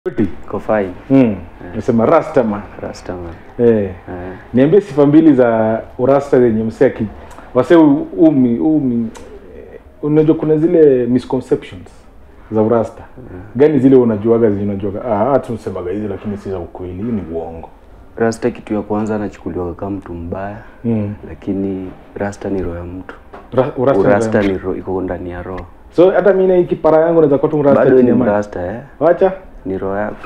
Iko fine. Mm. Nasema rasta man. Rasta man. Eh. Eh. Niambie sifa mbili za urasta zenye msee aki wase umi umi eh, unajua kuna zile misconceptions za urasta. Gani zile unajuaga zenye unajuaga ah hata tunasemaga hizi lakini si za ukweli, hii ni uongo. Rasta kitu ya kwanza anachukuliwa kama mtu mbaya, Mm. lakini rasta ni roho ya mtu. Ra, urasta. Urasta ni roho, iko ndani ya roho. So hata mimi na hii kipara yangu naweza kuwa tu mrasta Bado ni chini ya maji. mrasta eh? Wacha. Ni roho yako.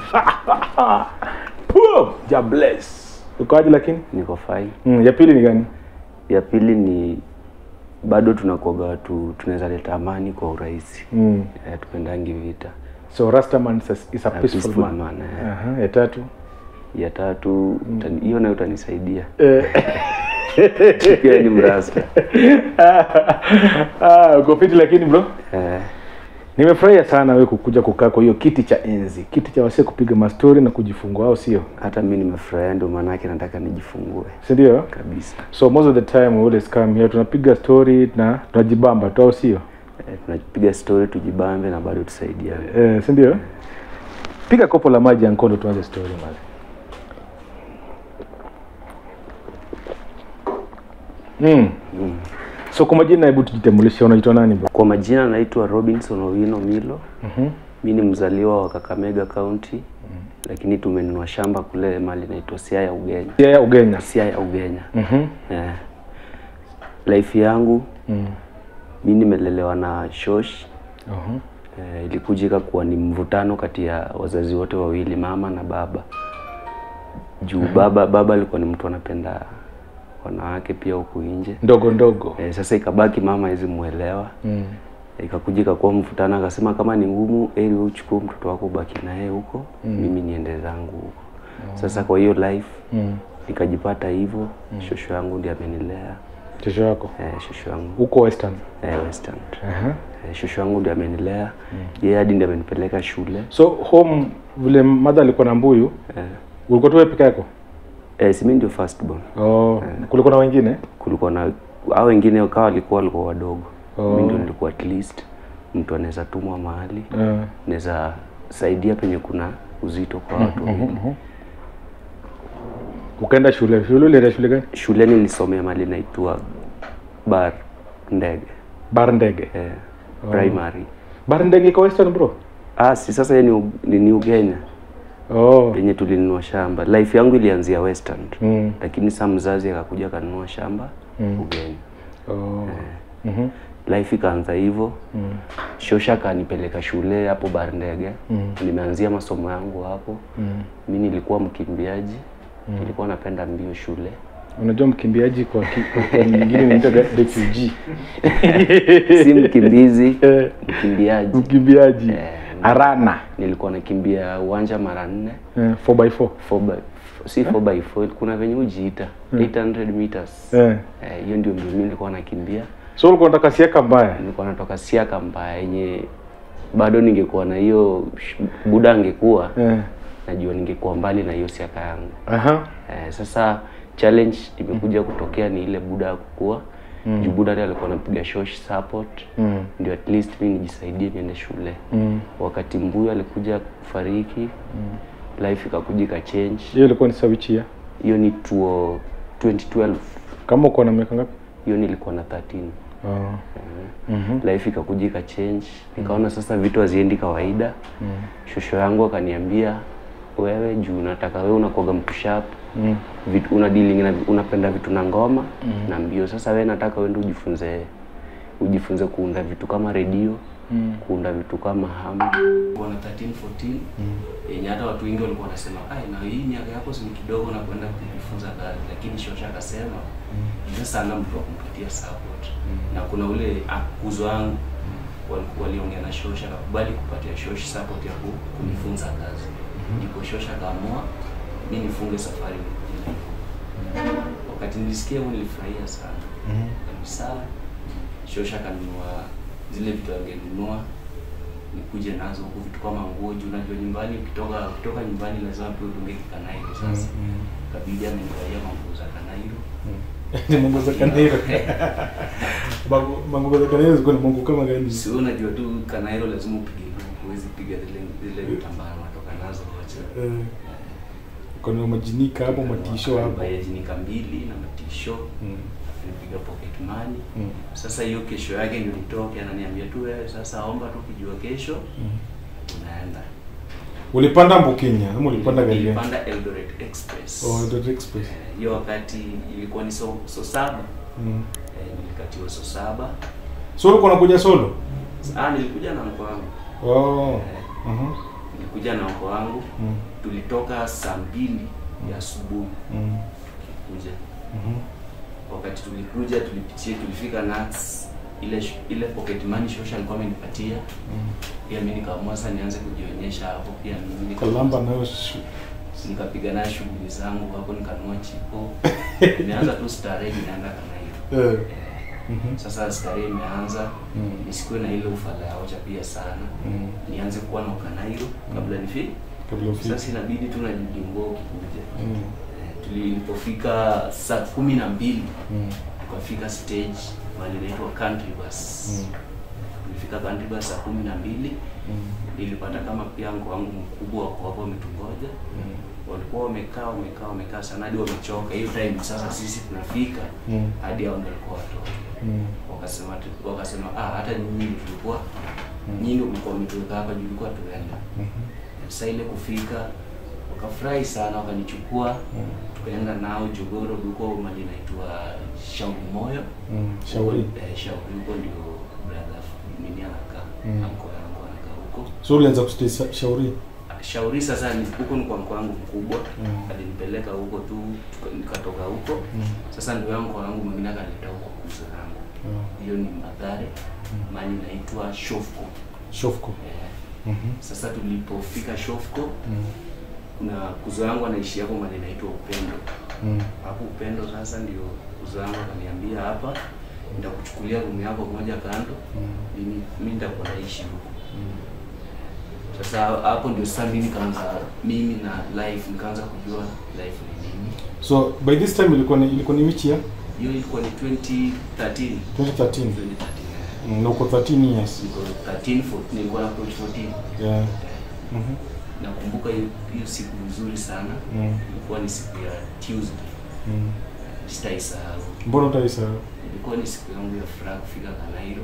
Puh, ja bless. Ukoaje lakini? Niko fine. Mm, ya pili ni gani? Ya pili ni bado tunakuwaga watu tunaweza leta amani kwa urahisi. Mm. Eh, tupendangi vita. So Rastaman is a, is a peaceful, peaceful man. man, eh. Aha, ya tatu. Ya tatu utani- hiyo nayo utanisaidia. Eh. Pia ni mrasta. ah, uko fiti lakini bro. Eh, Nimefurahia sana wewe kukuja kukaa kwa hiyo kiti cha enzi, kiti cha wasee kupiga mastori na kujifungua, au sio? hata mi nimefurahia, ndio maanake nataka nijifungue Si ndio? kabisa. So most of the time we always come here, tunapiga story na tunajibamba tu, au sio? Eh, tunapiga story tujibambe na bado tusaidiane. Eh, si ndio? Piga kopo la maji ya Nkondo tuanze story mali. Mm. Mm. So kwa majina, hebu tujitambulishe, unaitwa nani bro? Kwa majina naitwa Robinson Owino Milo. Mhm. Mi ni mzaliwa wa Kakamega County, lakini tumenunua shamba kule mali naitwa Siaya Ugenya. Yeye Ugenya. Siaya Ugenya. Mhm. Eh. Life yangu Mm. mi nimelelewa na shosh Mhm. eh, ilikuja ikakuwa ni mvutano kati ya wazazi wote wawili, mama na baba. Juu baba baba alikuwa ni mtu anapenda wanawake pia huku nje. Ndogo ndogo. Eh, sasa ikabaki mama hizi muelewa Mm. ikakuja ikakuwa mvutano, akasema kama ni ngumu, heri wewe uchukue mtoto wako ubaki naye huko mimi niende zangu huko. Sasa kwa hiyo life Mm. nikajipata hivyo. Shosho yangu ndiye amenilea Kesho yako eh, shosho yangu huko Western. eh, Western Aha. eh, shosho yangu ndiye amenilea yeye hadi ndiye amenipeleka shule So home vile mother alikuwa na mbuyu, eh, ulikuwa tu wewe peke yako? eh, si mimi ndio first born. Oh, kulikuwa na wengine? Kulikuwa na hao wengine wakawa walikuwa walikuwa wadogo Oh. mimi ndio nilikuwa at least mtu anaweza tumwa mahali Uh, naweza saidia penye kuna uzito kwa watu wawili. ukaenda shule. Shule ulienda shule gani? Shule nilisomea mali naitwa Bar Ndege Bar ndege. eh, primary. Bar ndege iko Western bro? Ah, si sasa yeye ni, U- ni, ni Ugenya Oh. penye tulinunua shamba. Life yangu ilianzia Western Mm. lakini saa mzazi akakuja akanunua shamba Ugenya. Oh. Mhm. Life ikaanza hivyo. Mm. Shosha akanipeleka shule hapo Bar Ndege. Mm. Nimeanzia masomo yangu hapo. Mm. Mi nilikuwa mkimbiaji. Nilikuwa napenda mbio shule. Unajua mkimbiaji kwa ki- kwa kwa nyingine inaitwa refugee. Si mkimbizi, Eh, mkimbiaji. mkimbiaji. Eh, Arana. nilikuwa nakimbia uwanja mara nne Eh, 4x4. 4 by si 4 by 4 kuna venye ujiita 800 meters Eh. Eh, hiyo ndio mbio mimi nilikuwa nakimbia So ulikuwa unataka siaka mbaya. nilikuwa natoka siaka mbaya yenye bado ningekuwa na hiyo sh- buda angekuwa Eh. najua ningekuwa mbali na hiyo siaka yangu Aha. eh, sasa challenge imekuja kutokea ni ile buda ya kukua mm. juu buda ndiye alikuwa anapiga shosh support Mm. ndio at least mimi nijisaidie niende shule Mm. wakati mbuyu alikuja kufariki mm. life ikakuja ikachange Hiyo ilikuwa ni sawichi ya. hiyo ni tuo 2012 Kama uko na miaka ngapi? hiyo nilikuwa na 13 Oh. Mhm. life ikakuja ikachange nikaona sasa vitu haziendi kawaida shosho yangu akaniambia wewe juu nataka wewe unakuwaga mtu sharp Mm. vitu una dealing na unapenda vitu na ngoma na mbio sasa wewe nataka wewe ndio ujifunze ujifunze kuunda vitu kama redio Mm. kuunda vitu kama ham wana 13 14 yenye hata watu wengi walikuwa wanasema ai na hii miaka yako si kidogo na kwenda kujifunza gari lakini shosha akasema mm. sana mtu wa kumpitia support na kuna ule akuzo wangu wali- waliongea na shosha akakubali kupatia shosh support ya ku- kunifunza kazi ndipo shosha akaamua mi nifunge safari nikuje Nairobi. wakati nilisikia hivyo nilifurahia sana kabisa shosha akanunua zile vitu angenunua nikuje nazo huku vitu kama nguo juu unajua nyumbani ukitoka ukitoka nyumbani lazima pia udunge kikanairo sasa kabidi amenivalia manguo za kanairo Ni Mungu za Kanairo. Mangu- Mangu za Kanairo ziko na Mungu kama gani? si wewe unajua tu kanairo lazima upige luku huwezi piga zile zile vitambaa natoka nazo wote Eh, kuna majinika hapo matisho hapo bayajinika mbili na matisho Mm, nipiga pocket money mm, sasa hiyo kesho yake ndio nitoke ananiambia tu wewe sasa omba tu kijua kesho mm. unaenda ulipanda mbukenya ama ulipanda gari gani? nilipanda Eldoret Express Oh, Eldoret Express. Eh, hiyo wakati ilikuwa ni so, so saba Mm. eh, nilikatiwa so saba so ulikuwa unakuja solo ah, nilikuja na mko wangu oh. eh, uh-huh. nilikuja na mko wangu mm. tulitoka saa mbili ya asubuhi Mm. kuja Mhm. wakati tulikuja tulipitia tulifika Nats ile sh- ile pocket money shosha alikuwa amenipatia Mm. pia mimi nikaamua sasa nianze kujionyesha hapo pia mimi nika- kalamba nayo shu- nikapiga naye shughuli zangu hapo nikanua chipo nimeanza tu starehe nimeenda kana hiyo eh. eh, Mhm. sasa starehe imeanza Mm. nisikuwe na ile ufala ya ocha pia sana Mm. nianze kuwa na ukanairo kabla nifi kabla ufike sasa inabidi tu najidimbo kikuja Mm. eh, tulipofika saa kumi na mbili Mm. tukafika stage mahali inaitwa country bus Mm. tulifika country bus saa kumi na mbili Mm. nilipata kama pia ngo wangu mkubwa wako hapo wametungoja Mm. walikuwa wamekaa wamekaa wamekaa sana hadi wamechoka hiyo time sasa sisi tunafika Mm. hadi hao ndio walikuwa watoto Mm. wakasema tu- wakasema ah hata nyinyi ndio tulikuwa Mm. nyinyi ndio mlikuwa mmetuweka hapa juu tulikuwa tuenda Mhm. sasa ile kufika wakafurahi sana wakanichukua Mm. tukaenda nao jogoro huko mali inaitwa shauri moyo Mm. shauri eh, shauri huko ndio brother nini anakaa Mm. anko yangu anakaa huko so ulianza kustay sa- shauri shauri sasa ni huko ni kwa mko wangu mkubwa Mm. alinipeleka huko tu tuka- nikatoka huko Mm. sasa ndio yangu wangu mwingine akanileta huko kuza yangu Ah. hiyo ni madhare Mm. mali inaitwa shofko shofko eh, Mhm. sasa tulipofika shofko Mm. kuna kuzo yangu anaishi hapo mali inaitwa upendo Mm. hapo upendo sasa ndio kuzo yangu akaniambia hapa nitakuchukulia rumu yako moja kando Mm. mimi mimi nitakuwa naishi huko Mm. sasa hapo ndio sasa mimi nikaanza mimi na life nikaanza kujua life ni nini so by this time ilikuwa ni ilikuwa ni which year hiyo ilikuwa ni 2013 2013 2013 Mm, na uko 13 years niko 13 14 nilikuwa na approach 14 yeah Eh, Mhm. nakumbuka hiyo hiyo siku nzuri sana Mm. ilikuwa ni siku ya Tuesday Mm. sitaisahau mbona utaisa ilikuwa ni siku yangu ya furaha kufika Kanairo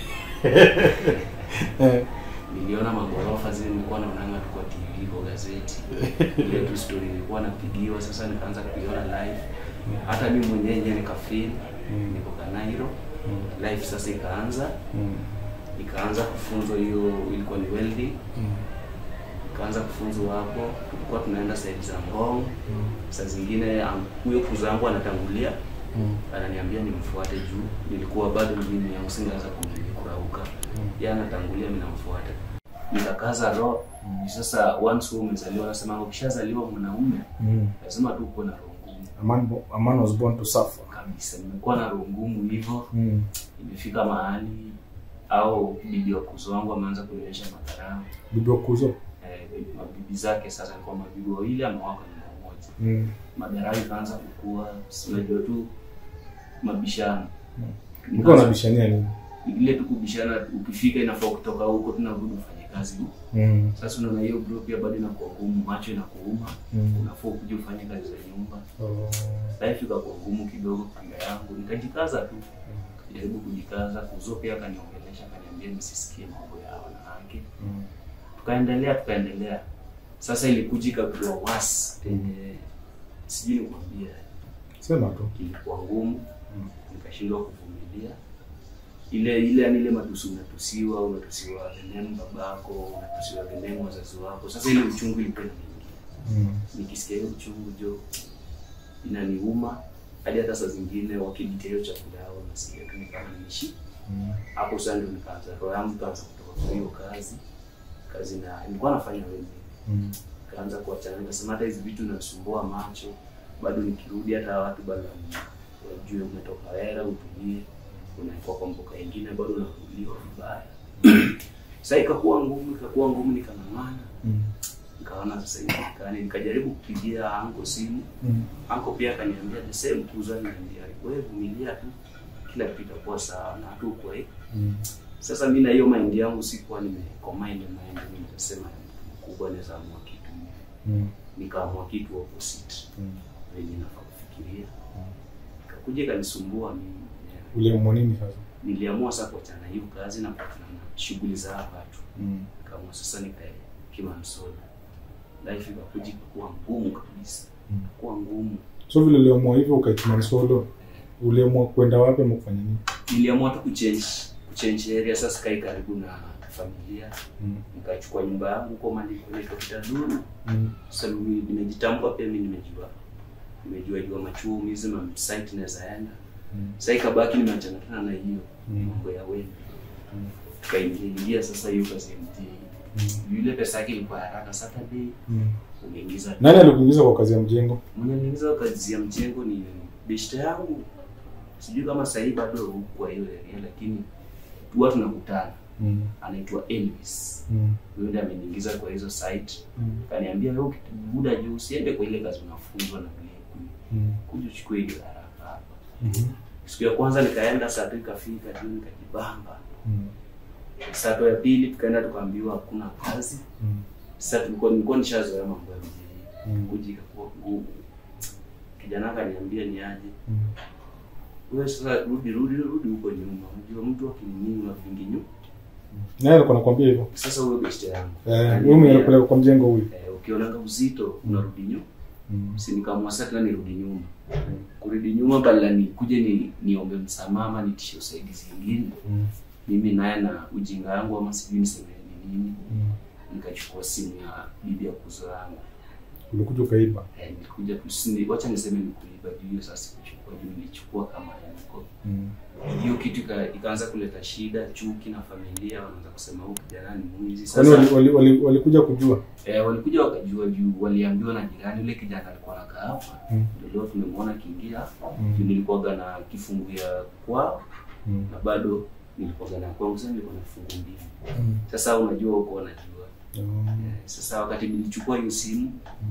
eh niliona magorofa zile nilikuwa naonanga tu kwa TV kwa gazeti ile tu story nilikuwa napigiwa sasa nikaanza kuiona live hata mimi mwenyewe nikafeel Mm. niko Kanairo Mm. life sasa ikaanza Mm. nikaanza kufunzwa hiyo ilikuwa ni welding Mm. nikaanza kufunzwa hapo tulikuwa tunaenda side za Ngong Mm. saa zingine am- huyo kuza wangu anatangulia Mm. ananiambia nimfuate juu nilikuwa bado mjini yangu singeweza kumili kurauka Mm. yeye anatangulia mimi namfuata nikakaza roho mm. sasa once wewe umezaliwa nasema ukishazaliwa mwanaume Mm. lazima tu uko na roho ngumu A man, bo- a man was born to suffer. kabisa nimekuwa na roho ngumu hivyo Mm. imefika mahali au bibi wa kuzo wangu ameanza kunionyesha madharau Bibi wa kuzo. eh, mabibi zake sasa alikuwa mabibi wawili amewaka nyumba moja Mm. madharau ikaanza kukua si unajua tu mabishano Mm. Nikaanza- Mlikuwa unabishania nini? ile tu kubishana ukifika inafaa kutoka huko tunarudi ufanye kazi huko Mm. sasa unaona hiyo bro pia bado inakuwa ngumu macho inakuuma Mm. unafaa kuja ufanye kazi za nyumba Oh. life ikakuwa ngumu kidogo kanga yangu nikajikaza tu jaribu kujikaza kuzo pia akaniongelesha akaniambia nisisikie mambo ya wanawake Mm. tukaendelea tukaendelea sasa ilikuja ikakuwa was yenye sijui nikwambia Sema tu. ilikuwa ngumu Mm. nikashindwa kuvumilia ile ile yani ile matusi unatusiwa unatusiwa venenu babako unatusiwa venenu wazazi wako sasa ile uchungu ilikuwa inaingia Mm. nikisikia hiyo uchungu jo inaniuma hadi hata saa zingine wakinitia hiyo chakula yao nasikia tu ni kama niishi Mm. hapo sasa ndio nikaanza roho yangu ikaanza kutoka kwa hiyo kazi kazi na nilikuwa nafanya wenyewe Mm. kaanza kuachana nikasema hata hizi vitu nasumbua macho bado nikirudi hata watu bado wajue umetoka hera utulie unaekwa kwa mboka ingine bado unakuliwa vibaya sasa ikakuwa ngumu ikakuwa ngumu nikang'ang'ana Mm. nikaona sasa iwezekani nikajaribu kupigia anko simu Mm. anko pia akaniambia the same kuza niambia wewe vumilia tu kila kitu itakuwa sawa na tu kwa hii Mm. Sasa mimi na hiyo mind yangu sikuwa nimecombine mind, mimi nikasema mkubwa naweza amua kitu, Mm. nikaamua kitu opposite Mm. venye nafaa kufikiria, kakuja kanisumbua mimi mwenyewe. Uliamua nini sasa? Niliamua sasa kuachana hiyo kazi na kuachana na shughuli za hapa tu, Mm. kama sasa nikae Kimansolo, life ikakuja ikakuwa ngumu kabisa, Mm. kuwa ngumu. So vile uliamua hivyo ukaitima solo, uliamua kwenda wapi ama kufanya nini? Niliamua tu kuchange kuchange area, sasa kai karibu na familia, Mm. nikachukua nyumba yangu kwa mali kunaitwa Kitaduni. Mm. Sasa mimi nimejitambua pia, mimi nimejua nimejua jua machumi hizi ma site naweza enda. Mm. Sasa ikabaki nimeachana tena na hiyo Mm. mambo ya wewe, Mm. kaingia sasa hiyo kazi ya mjini. Mm. Yule pesa yake ilikuwa haraka, Saturday Mm. umeingiza Nani alikuingiza kwa kazi ya mjengo? mwenye niingiza kazi ya mjengo ni beshte yangu, sijui kama sasa hivi bado huko kwa hiyo area, lakini huwa tunakutana. Mm. Anaitwa Elvis, Mm. huyo ndiye ameniingiza kwa hizo site. Mm. Kaniambia wewe buda juu usiende kwa ile kazi unafunzwa na vile Mm. kuja uchukue ile haraka hapa. Mhm. Siku ya kwanza nikaenda saa tu ikafika juu nikajibamba. Mm. Saa tu ya pili tukaenda tukaambiwa hakuna kazi. Mm. Sasa tulikuwa nilikuwa nishazoea mambo ya mjini. Mm. Kuja ikakuwa ngumu. Kijana akaniambia ni aje. Mm. Wewe sasa rudi rudi rudi huko nyuma. Unajua mtu akinini unavingi nyuma. Nani alikuwa anakuambia hivyo? Sasa huyo beshte yangu. Eh, wewe Akaniambia, mwenye unapeleka kwa mjengo huyu. eh, ukionanga uzito unarudi nyuma. Mm. Si nikaamua sasa tena nirudi nyuma. Kurudi nyuma badala nikuje ni niombe msamaha ama nitishe usaidizi mwingine. Mm. Mimi naye na ujinga wangu ama sijui niseme ni nini. Mm. Nikachukua simu ya bibi ya kuzo yangu. Ulikuja ukaiba. Eh, nilikuja tu sini, wacha niseme nikuiba juu hiyo sasa sikuchukua juu nilichukua kama yako. Mm. Hiyo kitu ika, ikaanza kuleta shida, chuki na familia wanaanza kusema huyu kijana ni mwizi. Kwani Sasa wali- wali- wali- walikuja kujua? eh, walikuja wakajua juu waliambiwa na jirani yule kijana alikuwa anakaa hapa. Mm. Ndio leo tumemwona akiingia. Mm. Juu nilikuwaga na kifungu ya kwao Mm. na bado nilikuwaga na kwangu sasa nilikuwa na kifungu mbili. Mm. Sasa unajua huko wanajua. Oh. Eh, Sasa wakati nilichukua hiyo simu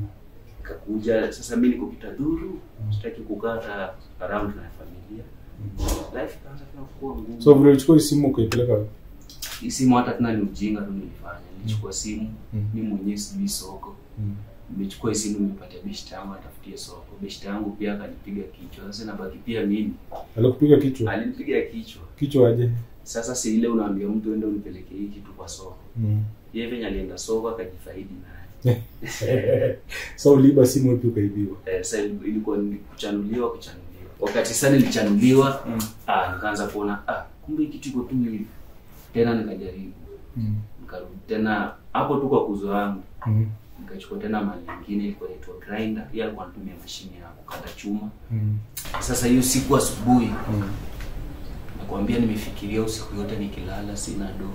ikakuja sasa, mimi niko Kitadhuru, sitaki kukaa hata around na familia, life ikaanza tena kuwa ngumu. So vile ulichukua hii simu ukaipeleka wapi? hii simu hata tena ni ujinga tu nilifanya, nilichukua simu Mm. mimi mwenyewe sijui soko, Mm. nimechukua hii simu nimepatia beshte yangu atafutie soko. Beshte yangu pia akanipiga kichwa, sasa nabaki pia mimi, Alikupiga kichwa? alinipiga kichwa. Kichwa aje? Sasa si ile unaambia mtu ende unipeleke hii kitu kwa soko, Mm. yeye venye alienda soko akajifaidi naye. so uliiba simu ipi ukaibiwa? Eh, sasa ilikuwa ni kuchanuliwa kuchanuliwa. Wakati sasa nilichanuliwa, Mm. ah, nikaanza kuona ah, kumbe hii kitu iko tu hivi. Tena nikajaribu, Mm. nikarudi tena hapo tu kwa kuzo wangu, Mm. nikachukua tena mali nyingine ilikuwa inaitwa grinder, pia alikuwa anatumia mashine ya kukata chuma. Mm. Sasa hiyo siku asubuhi, Mm. nakwambia nimefikiria usiku yote nikilala, sina do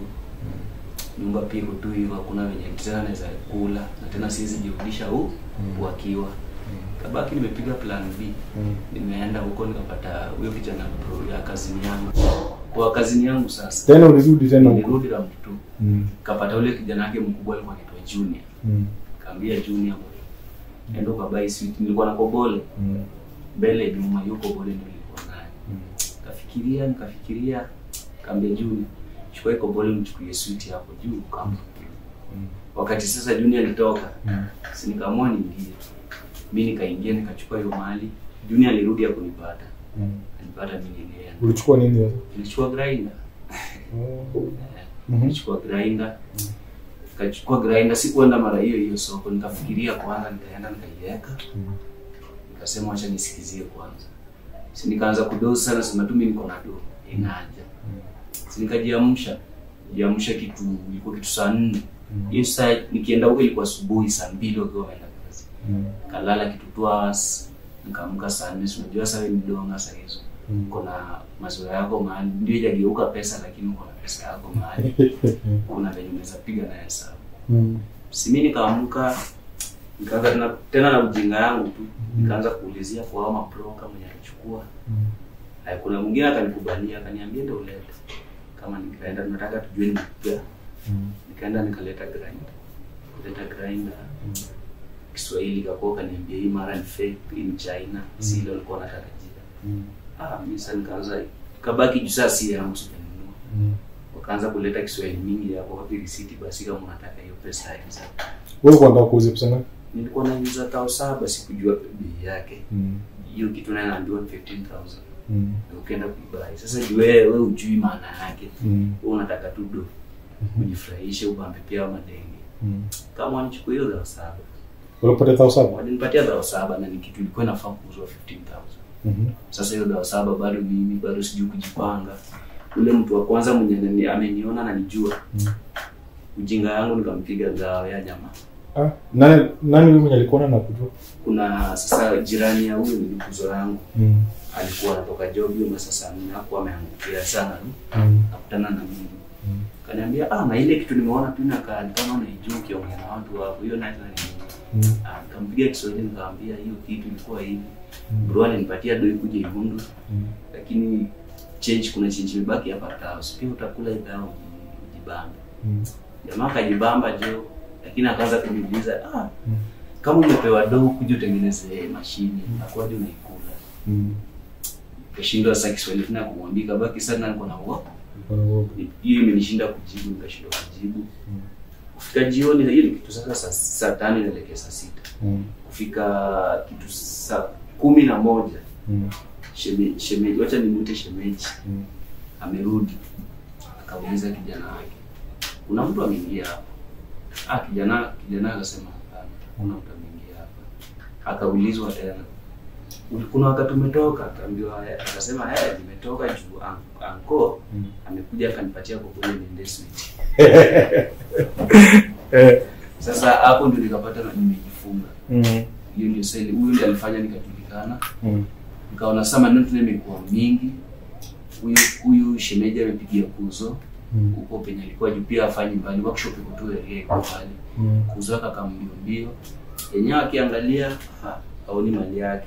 nyumba pia iko tu hivyo, hakuna venye tena naweza kula na tena siwezi jirudisha huu Mm. wakiwa kabaki, nimepiga plan B Mm. nimeenda huko nikapata huyo kijana bro ya kazini yangu kwa kazini yangu sasa Tena ulirudi tena huko? nilirudi na mtu Mm. kapata ule kijana wake mkubwa alikuwa anaitwa Junior Mm. kaambia Junior endo kabai sweet nilikuwa na kobole Mm. mbele nyuma hiyo kobole ndio nilikuwa nayo Mm. kafikiria nikafikiria kaambia Junior chukua hiyo kobole mchukulie sweet hapo juu kama Mm. wakati sasa Junior alitoka Mm. si nikaamua niingie mimi nikaingia nikachukua hiyo mali Junior alirudi hakunipata Mm. alipata mimi nilienda Ulichukua nini sasa? nilichukua grinder Oh. Mhm. nilichukua grinder nikachukua grinder sikuenda mara hiyo hiyo soko nikafikiria kwanza nikaenda nikaiweka Mm. nikasema wacha nisikizie kwanza si nikaanza kudosi sana sema tu mimi niko na do inaja si nikajiamsha jiamsha kitu ilikuwa kitu saa nne Mm. hiyo saa nikienda huko ilikuwa asubuhi saa mbili wakiwa wameenda kazi Mm. kalala kitu two hours nikaamka saa nne si unajua saa wewe ni donga saa hizo Mm. uko na mazoea yako mahali ndio ijageuka pesa lakini uko na pesa yako mahali kuna venye unaweza piga na hesabu Mm. simi nikaamka nikaanza tena, tena na ujinga yangu tu nikaanza kuulizia kwa hao mabroka mwenye alichukua Mm. Haya, kuna mwingine akanikubalia akaniambia ndio ulete kama nikaenda tunataka tujue nimepiga Mm. nikaenda nikaleta grinder kuleta grinder Kiswahili kakuwa kaniambia hii mara ni fake hii ni China si ile walikuwa wanatarajia Mm. ah mimi sasa nikaanza kabaki juu sasa si yangu sijanunua Mm. wakaanza kuleta Kiswahili mingi hapo, wapi risiti basi, kama unataka hiyo pesa ya hizo. wewe kwanga kuuza pesa ngapi Nilikuwa nauza tao saba, sikujua bei yake. mm. Hiyo kitu naye naambiwa 15000 mm. ukienda kuibai. Sasa juu wewe wewe hujui maana yake, mm. wewe unataka tu do kujifurahisha, ubambe pia madenge. mm. Kama wanichukua hiyo dhao saba, ulipata thao saba walinipatia dhao saba na ni kitu ilikuwa inafaa kuuzwa 15000 Mhm. Sasa hiyo dawa saba bado mimi bado sijui kujipanga. Ule mtu wa kwanza mwenye anani- ameniona na nijua Mm. ujinga yangu nikampiga dawa ya jamaa. ah, nani nani wewe mwenye alikuona na kujua Kuna sasa jirani ya huyu ni kuzo yangu mm. alikuwa anatoka job hiyo masaa saa nne hakuwa ameangukia sana mm. nakutana na mimi Mm. kaniambia ah, na ile kitu nimeona tu inakaa ni kama unaijua ukiongea na watu hapo, hiyo nayo ni mm. ah, nikampiga Kiswahili nikamwambia hiyo kitu ilikuwa hivi. Mm. Bro alinipatia doi kuja Ihundu mm. lakini change kuna change imebaki hapa Taos. Pia utakula idao ujibambe. mm. Jamaa kajibamba jo, lakini akaanza kuniuliza ah, Mm. kama umepewa doo kuja utengeneze mashine akwaje unaikula? mm. Kashindwa sasa Kiswahili tena kumwambia kabaki sana niko na uoga. Ulikuwa na uoga. Hiyo imenishinda kujibu, nikashindwa kujibu. Mm. Kufika jioni hiyo ni kitu sasa saa, saa tano inaelekea saa sita. mm. Kufika kitu saa kumi na moja mm. shemeji, shemeji wacha nimwite shemeji mm. amerudi akauliza kijana wake, kuna mtu ameingia hapa? Ah, kijana kijana akasema hapana, kuna mtu ameingia hapa. Akaulizwa tena, "Uli- kuna wakati umetoka? Akaambiwa "Eh." akasema eh, nimetoka juu an- anko Mm. amekuja akanipatia kokole niende sweet. eh. Sasa hapo ndio nikapata na nimejifunga. mm. Hiyo ndio seli, huyo ndio alifanya nikajulikana. mm. Nikaona sasa maneno tena imekuwa mingi. Huyu huyu shemeji amepigia kuzo mm. huko penye alikuwa juu pia afanyi mbali workshop iko tu area iko pale mm. kuzoaka kambio mbio yenyewe akiangalia ah, aoni mali yake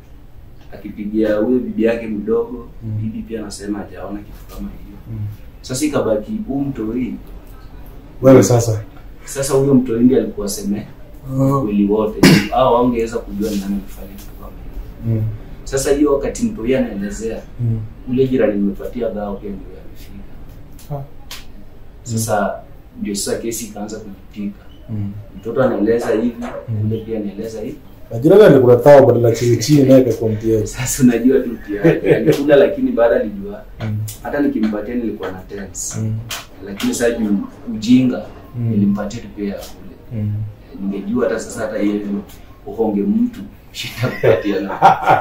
akipigia huyo bibi yake mdogo Mm. bibi pia anasema hajaona kitu kama hiyo mm. sasa ikabaki huu mtoi wewe sasa sasa huyo mtoi ndiye alikuwa seme oh. kweli wote au wangeweza kujua ni nani alifanya kitu kama hiyo mm. sasa hiyo wakati mtoi anaelezea mm. ule jirani nimepatia dhao pia ndio amefika ah. sasa ndio sasa kesi ikaanza kujitika mm. mtoto anaeleza hivi Mm. ule pia anaeleza hivi Najira gani kuna thawa badala chini chini naye kwa mtiaji. sasa unajua tu pia alikula lakini baada alijua Mm. hata nikimpatia nilikuwa na tense Mm. lakini sasa juu ujinga Mm. nilimpatia tu pia ya kule Mm. ningejua hata sasa hata yeye uhonge mtu shinda kupatia na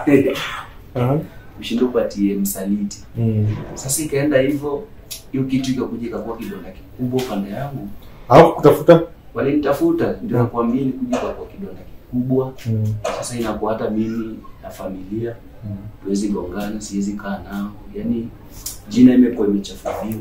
Aha. ushinda upatie msaliti Mm. sasa ikaenda hivyo hiyo kitu ikakuja ikakuwa kidonda kikubwa upande yangu Au kutafuta? walinitafuta ndio nakwambia ilikuja ikakuwa kidonda kikubwa Mm. sasa inakuwa hata mimi na familia Mm. tuwezi gongana, siwezi kaa nao, yaani jina imekuwa imechafuliwa,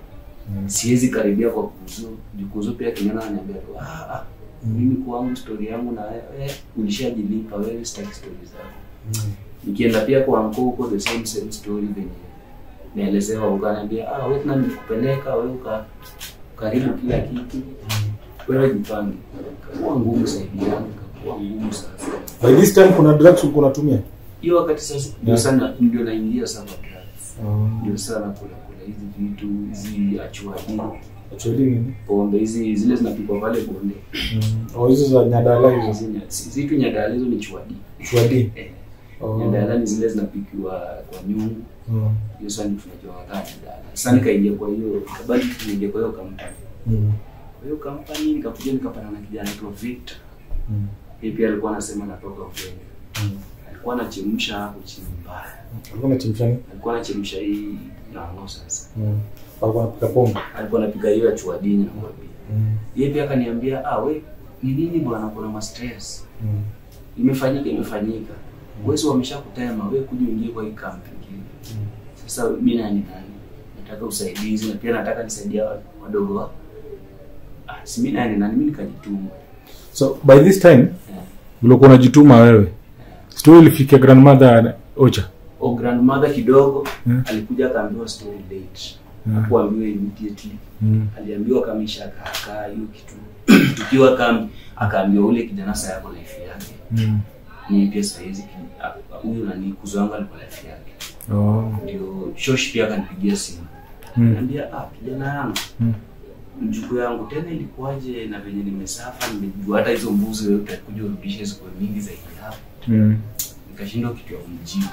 Mm. siwezi karibia kwa kuzo juu kuzo pia kijana ananiambia tu ah, ah, mimi kwangu story yangu na wewe ulishajilipa wewe, sitaki story zako. Mm. Nikienda pia kwa anko huko the same same story venye naelezewa, ukaniambia ah, wewe tena nilikupeleka wewe uka karibu kila kitu, wewe jipange. Kakuwa ngumu zaidi yangu, kakuwa ngumu sasa By this time kuna drugs ulikuwa unatumia? hiyo wakati sasa ndio Yeah. sana ndio naingia sana drugs. Oh. ndio sana kula kula hizi vitu hizi achuadi Actually nini? pombe hizi zile zinapikwa pale bonde Mm. Oh, hizo za nyadala hizo. hizi nya- si- zitu nyadala hizo ni chuadi Chwadi. eh, Oh. nyadala ni zile zinapikiwa kwa nyungu Mm. hiyo sasa ndio tunajua kama nyadala sasa nikaingia kwa hiyo kabali tuingia kwa hiyo kampani Mm. kwa hiyo kampani nikakuja nikapata na kijana anaitwa Victor Mm. yeye pia alikuwa anasema natoka Ukenya Mm. alikuwa anachemsha hapo chini mbaya Alikuwa anachemsha nini? alikuwa anachemsha hii nango sasa Mm. Alikuwa anapika pombe. alikuwa anapiga hiyo ya chuadini nakwambia Mm. yeye pia akaniambia ah, we ni nini bwana, kuna ma stress Mm. imefanyika imefanyika, wezi wameshakutema, we kuja uingie kwa hii kambi ingine. Mm. Sasa mimi nani nani, nataka usaidizi na pia nataka nisaidia wa- wadogo wa ah, si mimi nani nani, mimi nikajituma So by this time yeah. ulikuwa unajituma wewe. Story ilifikia grandmother Ocha. O grandmother kidogo Yeah. alikuja akaambiwa story late, Yeah. hakuambiwa immediately, Mm. aliambiwa kama ishakaakaa hiyo kitu tukiwa kambi, akaambiwa ule kijana sasa yako life yake Mm. mimi pia sahizi ki- a- huyu nani kuzo wangu alikuwa life yake Oh. ndio shosh pia akanipigia simu Mm. Niambia ah, kijana yangu Mm. mjukuu yangu tena ilikuwaje na venye nimesafa nimejua hata hizo mbuzi wewe utakuja urudishe zikuwe mingi zaidi hapo Mm. nikashindwa kitu ya kumjibu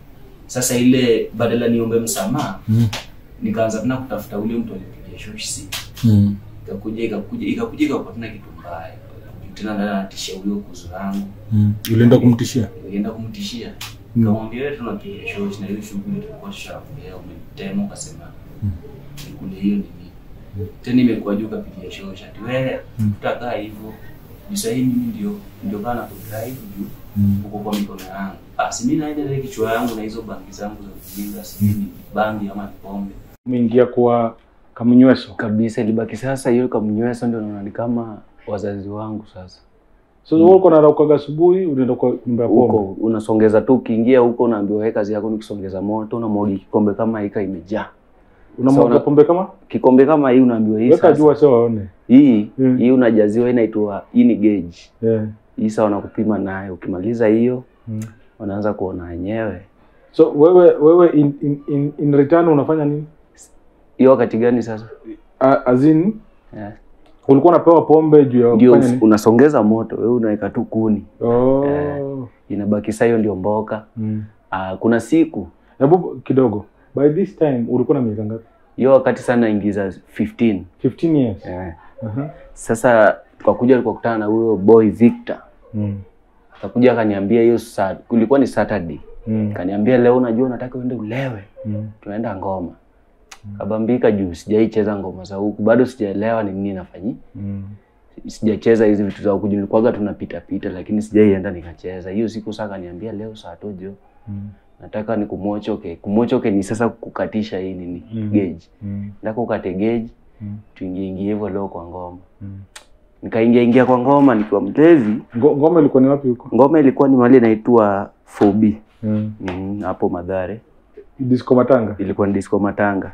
sasa ile badala niombe msamaha Mm. nikaanza tena kutafuta ule mtu alipigia shoshi simu Mm. ikakuja ikakuja ikakuja ikakuwa tena kitu mbaya tena ndani anatishia huyo kuzu langu Mm. Ulienda kumtishia? nilienda kumtishia Mm. nikamwambia wewe tunapiga shoshi na hiyo shughuli tulikuwa tushaongea umenitema ukasema Mm. nikule hiyo nini tena imekuwa juu kapigia shoshi ati wewe Mm. tutakaa hivyo juu sahii mimi ndio ndio kana kudrive juu Mm. huko kwa mikono yangu ah si mimi naenda ile kichwa yangu na hizo bangi zangu za ujinga si mimi ni bangi ama ni pombe Umeingia kwa kamnyweso. kabisa ilibaki sasa hiyo kamnywesa ndio naona ni kama wazazi wangu sasa So wewe uko naraukaga asubuhi unaenda kwa nyumba ya huko pombe. unasongeza tu ukiingia huko unaambiwa wewe kazi yako ni kusongeza moto unamwagi kikombe kama hika imejaa Unamwaga Sawa. pombe kama? kikombe kama hii unaambiwa hii Weka sasa jua sio waone. hii Mm. hii unajaziwa inaitwa hii ni gauge Yeah. hii sasa wanakupima nayo ukimaliza hiyo Mm. wanaanza kuona wenyewe So wewe wewe in, in, in, in return unafanya nini? hiyo wakati gani sasa A- As in yeah. ulikuwa unapewa pombe juu ya ndio kufanya nini? unasongeza moto wewe unaweka tu kuni Oh. Eh. inabaki saa hiyo ndio mboka Mm. ah, kuna siku Hebu kidogo. By this time ulikuwa na miaka ngapi? hiyo wakati sana ingiza 15 15 years. eh. Aha. sasa tukakuja tukakutana na huyo boy Victor Mm. akakuja akaniambia hiyo saa kulikuwa ni Saturday Mm. akaniambia leo unajua nataka uende ulewe Mm. tunaenda ngoma kabambika juu sijaicheza ngoma za huku bado sijaelewa ni nini nafanyi Mm. sijacheza hizi vitu za huku juu nilikuwaga tunapita pita lakini sijaienda nikacheza hiyo siku saa akaniambia leo saa tojo Mm. nataka ni kumochoke kumochoke ni sasa kukatisha hii nini Mm. gauge Mm. nataka ukate gauge Mm. tuingie ingie hivyo leo kwa ngoma Mm. nikaingia ingia kwa ngoma nikiwa mlevi Ngo- Ngoma ilikuwa ni wapi huko? ngoma ilikuwa ni mahali inaitwa 4B Mm. mm, hapo Madhare Disco Matanga. ilikuwa ni disco Matanga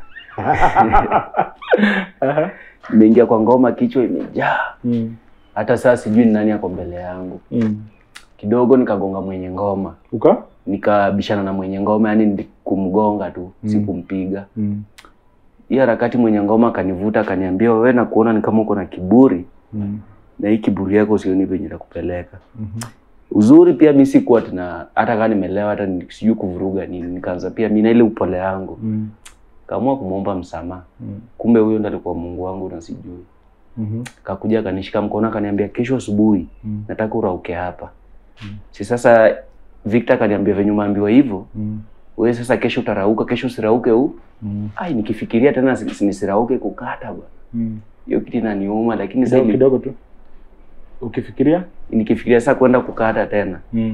Aha. nimeingia kwa ngoma kichwa imejaa Mm. hata saa sijui ni nani ako mbele yangu Mm. kidogo nikagonga mwenye ngoma Uka? nikabishana na mwenye ngoma yani ndi- kumgonga tu Mm. si kumpiga Mm. hiyo harakati mwenye ngoma akanivuta akaniambia wewe na kuona ni kama uko na kiburi Mm. na hii kiburi yako sioni venye nakupeleka Mhm. uzuri pia mi sikuwa tena hata kaa nimelewa hata ni- sijui kuvuruga nini nikaanza pia mi na ile upole yangu Mm. kaamua kumwomba msamaha Mm. kumbe huyo ndo alikuwa mungu wangu na sijui Mhm. kakuja akanishika mkono akaniambia kesho asubuhi Mm. nataka urauke hapa si sasa Victor akaniambia venye umeambiwa hivyo Mm. wewe sasa kesho utarauka kesho usirauke huu Mm. ai nikifikiria tena si- si- nisirauke kukata bwana Mm. hiyo kitu inaniuma lakini sasa Kidogo ili- kidogo tu. Ukifikiria? nikifikiria sasa kwenda kukata tena Mm.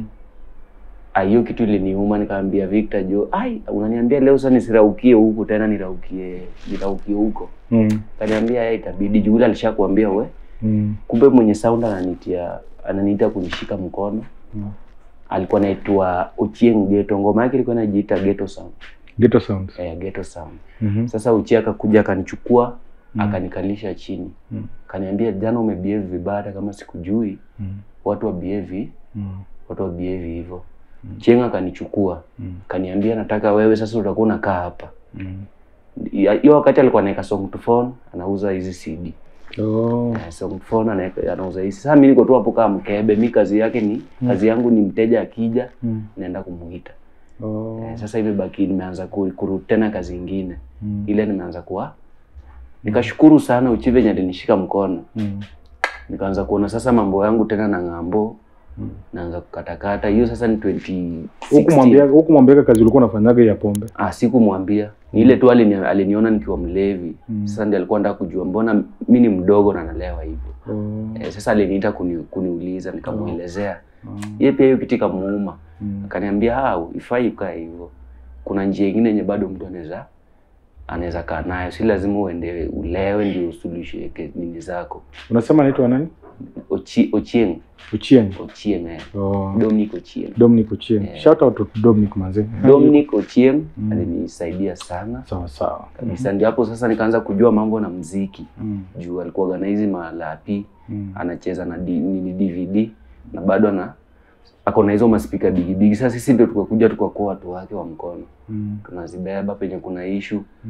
Ah, hiyo kitu iliniuma nikaambia Victor jo ai unaniambia leo sasa nisiraukie huku tena niraukie niraukie huko Mm. kaniambia yeye itabidi juu yule alishakuambia we Mm. kumbe mwenye sound ananitia ananiita kunishika mkono Mm. alikuwa anaitwa Ochieng Ghetto ngoma yake ilikuwa inajiita Ghetto Sound Ghetto sounds. eh, Ghetto Sound Mhm. sasa Uchi akakuja akanichukua Mm. akanikalisha chini Mm. kaniambia jana umebehave vibaya hata kama sikujui Mm. watu wa behave Mm. watu wa behave hivyo Cheng akanichukua Mm. kaniambia nataka wewe sasa utakuwa unakaa hapa Mm. Ya- hiyo wakati alikuwa anaweka song to phone anauza hizi CD Oh. Eh, song to phone anaweka anauza hizi sasa mimi niko tu hapo kama mkebe mi kazi yake ni kazi yangu ni mteja akija Mm. naenda kumuita Oh. eh, sasa imebaki nimeanza ku- kurudi tena kazi ingine Mm. ile nimeanza kuwa nikashukuru sana uchi venye alinishika mkono Mm. nikaanza kuona sasa mambo yangu tena na ng'ambo Mm. naanza kukatakata hiyo sasa ni 2016 Hukumwambia hukumwambia kazi ulikuwa unafanyaga ya pombe. ah sikumwambia ni ile tu alini, aliniona nikiwa mlevi Mm. sasa ndiye alikuwa nataka kujua mbona mi ni mdogo na nalewa hivyo Oh. eh, sasa aliniita kuni, kuniuliza nikamuelezea Oh. yeye pia hiyo kitu ikamuuma Mm. akaniambia ah ifai ukae hivyo kuna njia ingine yenye bado mtu anaweza anaweza kaa nayo si lazima uende ulewe ndio usuluhishe ke- nini zako Unasema anaitwa nani? Ochi, Ochieng Ochieng. Ochieng eh. Oh. Dominic Ochieng Dominic Ochieng. Yeah. Shout out to Dominic manze. Dominic Ochieng Mm. alinisaidia sana Sawa sawa. kabisa ndio hapo sasa nikaanza kujua mambo na mziki Mm. juu alikuwa organize malapi Mm. anacheza na D, nini DVD na bado ana ako na hizo maspika bigibigi sasa sisi ndio tukakuja tukakuwa watu wake wa mkono Mm. tunazibeba penye kuna ishu Mm.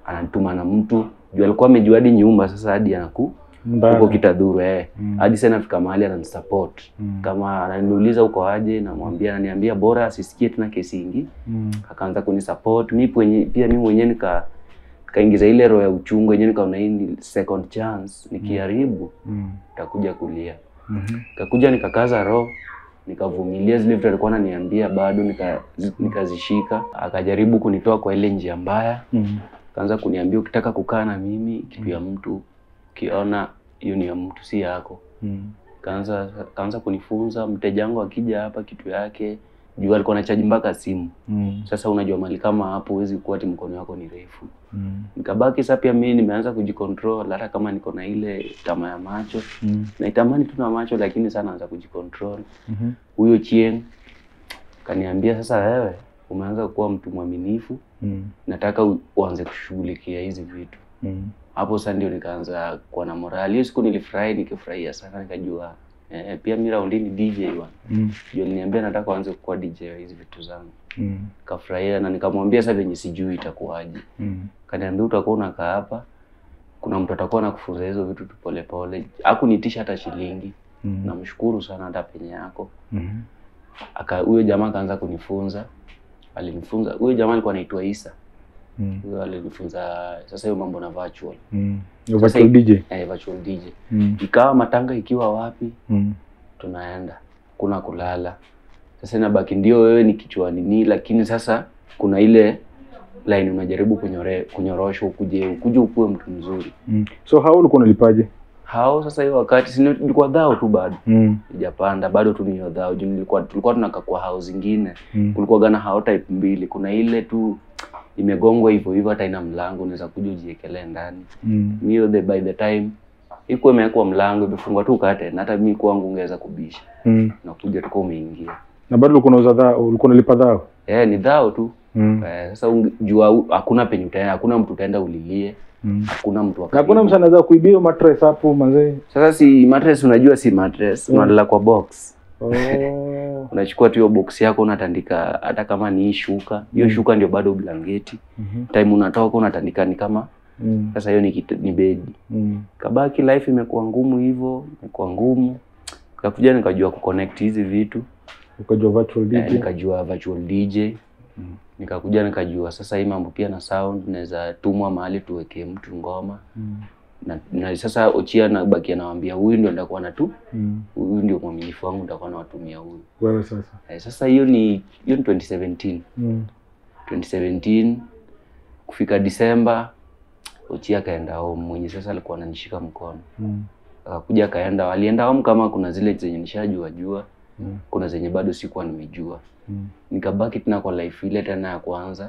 ananituma na mtu juu alikuwa amejua hadi nyumba sasa hadi anaku Mbaya. huko kitadhuru eh Mm. hadi sasa nafika mahali ananisupport Mm. kama ananiuliza uko aje namwambia ananiambia bora asisikie tena kesi ingi Mm. akaanza kunisupport mi pwenye, pia mi mwenyewe nika kaingiza ile roho ya uchungu yenyewe nikaona hii ni second chance nikiharibu Mm. nitakuja kulia Mhm. kakuja nikakaza roho nikavumilia zile vitu alikuwa ananiambia bado nika- zi- nikazishika akajaribu kunitoa kwa ile njia mbaya Mm. kaanza kuniambia ukitaka kukaa na mimi kitu ya mtu ukiona hiyo ni ya mtu si yako Mm. kaanza kaanza kunifunza mteja wangu akija hapa kitu yake juu alikuwa anachaji mpaka simu Mm. sasa unajua mali kama hapo huwezi kuwa ati mkono wako ni refu Mm. nikabaki sasa pia mimi nimeanza kujicontrol hata kama niko na ile tamaa ya macho Mm. naitamani tu na macho lakini sana naanza kujicontrol Mhm. huyo chien kaniambia sasa wewe umeanza kuwa mtu mwaminifu Mm. nataka u- uanze kushughulikia hizi vitu Mm. hapo sasa ndio nikaanza kuwa na morali hiyo siku nilifurahi nikifurahia sana nikajua eh, pia mi raundi ni dj bwana Mm. ndio aliniambia nataka uanze kuwa dj wa hizi vitu zangu Mm. kafurahia na nikamwambia sasa venye sijui itakuwaje Mm. kaniambia utakuwa unakaa hapa kuna mtu atakuwa anakufunza hizo vitu tu polepole hakunitisha hata shilingi Mm. namshukuru sana hata penye yako Mhm. aka huyo jamaa akaanza kunifunza alinifunza huyo jamaa alikuwa anaitwa Isa Mm. huyo alinifunza sasa hiyo mambo na virtual Mm. Sasa Virtual hii- DJ. eh, virtual DJ Mm. ikawa matanga ikiwa wapi Mm. tunaenda kuna kulala sasa inabaki ndio wewe ni kichwa nini lakini sasa kuna ile line unajaribu kunyore, kunyorosha ukuje ukuje ukuwe mtu mzuri Mm. So how ulikuwa unalipaje? hao sasa hiyo wakati si nilikuwa dhao tu bado Mm. sijapanda bado tu niyo dhao juu nilikuwa tulikuwa tunakaa kwa hao zingine Mm. kulikuwa gana hao type mbili kuna ile tu imegongwa hivyo hivyo hata ina mlango unaweza kuja ujiekelee ndani Mm. mio the by the time ikuwa imewekwa mlango imefungwa tu kate na hata mi kwangu ungeweza kubisha Mm. nakuja tuka umeingia Na bado ulikuwa unauza dhao, ulikuwa unalipa dhao? eh ni dhao tu Mm. eh, sasa unge- jua u- hakuna penye utaenda hakuna mtu utaenda ulilie Mm. hakuna mtu wa Na hakuna karibu. mtu anaweza kuibia hiyo mattress hapo mazee. sasa si mattress unajua si mattress Mm. unalala kwa box Oh. unachukua tu hiyo box yako unatandika hata kama ni hii shuka hiyo Mm. shuka ndio bado blanketi Mhm. time unatoka unatandika ni kama Mm. sasa hiyo ni, kit- ni bedi Mm. kabaki life imekuwa ngumu hivyo imekuwa ngumu kakuja nikajua kuconnect hizi vitu Ukajua virtual eh, DJ. nikajua virtual DJ Mm. nikakuja nikajua sasa hii mambo pia na sound naweza tumwa mahali tuwekee mtu ngoma Mm. na, na sasa Ochia nabaki anawambia huyu ndio ndakuwa na tu Mm. huyu ndio mwaminifu wangu nitakuwa nawatumia huyu Wewe sasa. eh, sasa hiyo ni hiyo ni 2017 Mm. 2017 kufika Disemba Ochia akaenda home mwenye sasa alikuwa ananishika mkono Mm. akakuja akaenda alienda home kama kuna zile zenye nishajua jua Mm. kuna zenye bado sikuwa nimejua Mm. nikabaki tena kwa life ile tena ya kwanza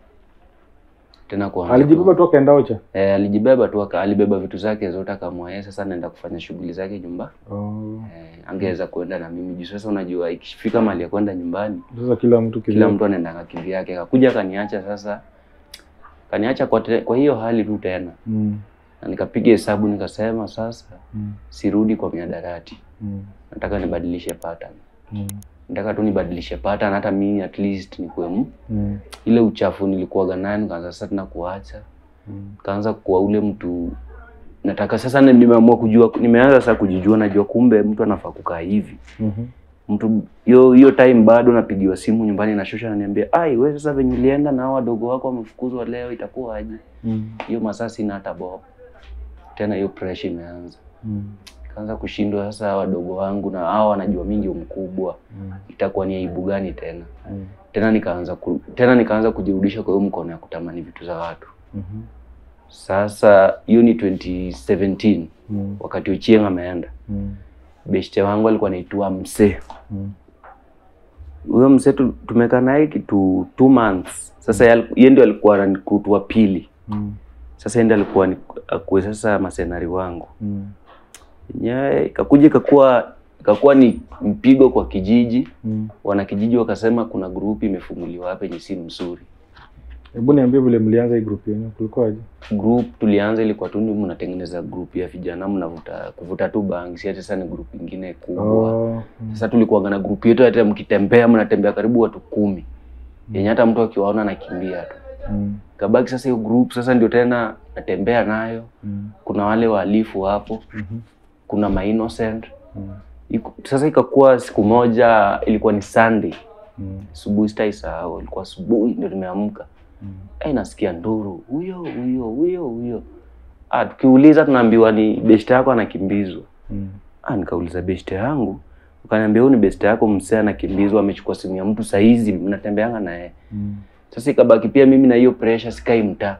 tena kuanza Alijibeba tu akaenda Ocha. eh, alijibeba tu aka- alibeba vitu zake zote akamwa yeye sasa naenda kufanya shughuli zake nyumba Oh. eh, angeweza kuenda na mimi juu sasa unajua ikifika mahali ya kwenda nyumbani Sasa kila mtu kila kila mtu anaendanga kivyake akakuja akaniacha sasa kaniacha kwa, te, kwa hiyo hali tu tena Mm. na nikapiga hesabu nikasema sasa Mm. sirudi kwa miadarati Mm. nataka nibadilishe pattern Mm. nataka tu nibadilishe pattern hata mimi at least nikuwe m- Mm. ile uchafu nilikuwaga nayo nikaanza sasa tena kuacha Mm. kaanza kuwa ule mtu nataka sasa na- nimeamua kujua nimeanza sasa kujijua najua kumbe mtu anafaa kukaa hivi Mhm. mtu hiyo hiyo time bado napigiwa simu nyumbani na shosha ananiambia ai wewe sasa venye ulienda na hao wadogo wako wamefukuzwa leo itakuwa aje Mm. hiyo masaa sina hata bob tena hiyo pressure imeanza Mm. kaanza kushindwa sasa wadogo wangu na hao wanajua mimi ndio mkubwa Mm. itakuwa ni aibu gani tena Mm. tena nikaanza ku, tena nikaanza kujirudisha kwa hiyo mkono ya kutamani vitu za watu Mhm. sasa hiyo ni 2017 Mm. wakati Ochieng ameenda Mm. beshte wangu alikuwa anaitwa msee Mm. huyo msee tu- tumekaa naye kitu two months sasa yeye yeye ndio alikuwa recruit wa pili Mm. sasa yeye ndio alikuwa ni- akuwe sasa masenari wangu Mm. yenyewe ikakuja ikakuwa ikakuwa ni mpigo kwa kijiji Mm. wanakijiji wakasema kuna grupu imefunguliwa hapa yenye si mzuri Hebu niambie vile mlianza hii group yenu, kulikuwaje? group tulianza ilikuwa tu ni mnatengeneza group ya vijana mnavuta kuvuta tu bangi si ati sasa ni group ingine kubwa Oh. Mm. sasa tulikuwa na group yetu hata mkitembea mnatembea karibu watu kumi yenye hata mtu akiwaona anakimbia tu Mm. kabaki sasa hiyo group sasa ndio tena natembea nayo Mm. kuna wale wahalifu hapo Mhm. kuna ma innocent Mm. Iku- sasa ikakuwa siku moja ilikuwa ni Sunday Mm. asubuhi sitaisahau ilikuwa asubuhi ndio nimeamka Mm. eh nasikia nduru huyo huyo huyo huyo ah tukiuliza tunaambiwa ni beshte yako anakimbizwa Mm. ah nikauliza beshte yangu ukaniambia huyu ni beshte yako msee anakimbizwa amechukua simu ya mtu saizi mnatembeanga na yeye Mm. sasa ikabaki pia mimi na hiyo pressure sikai mtaa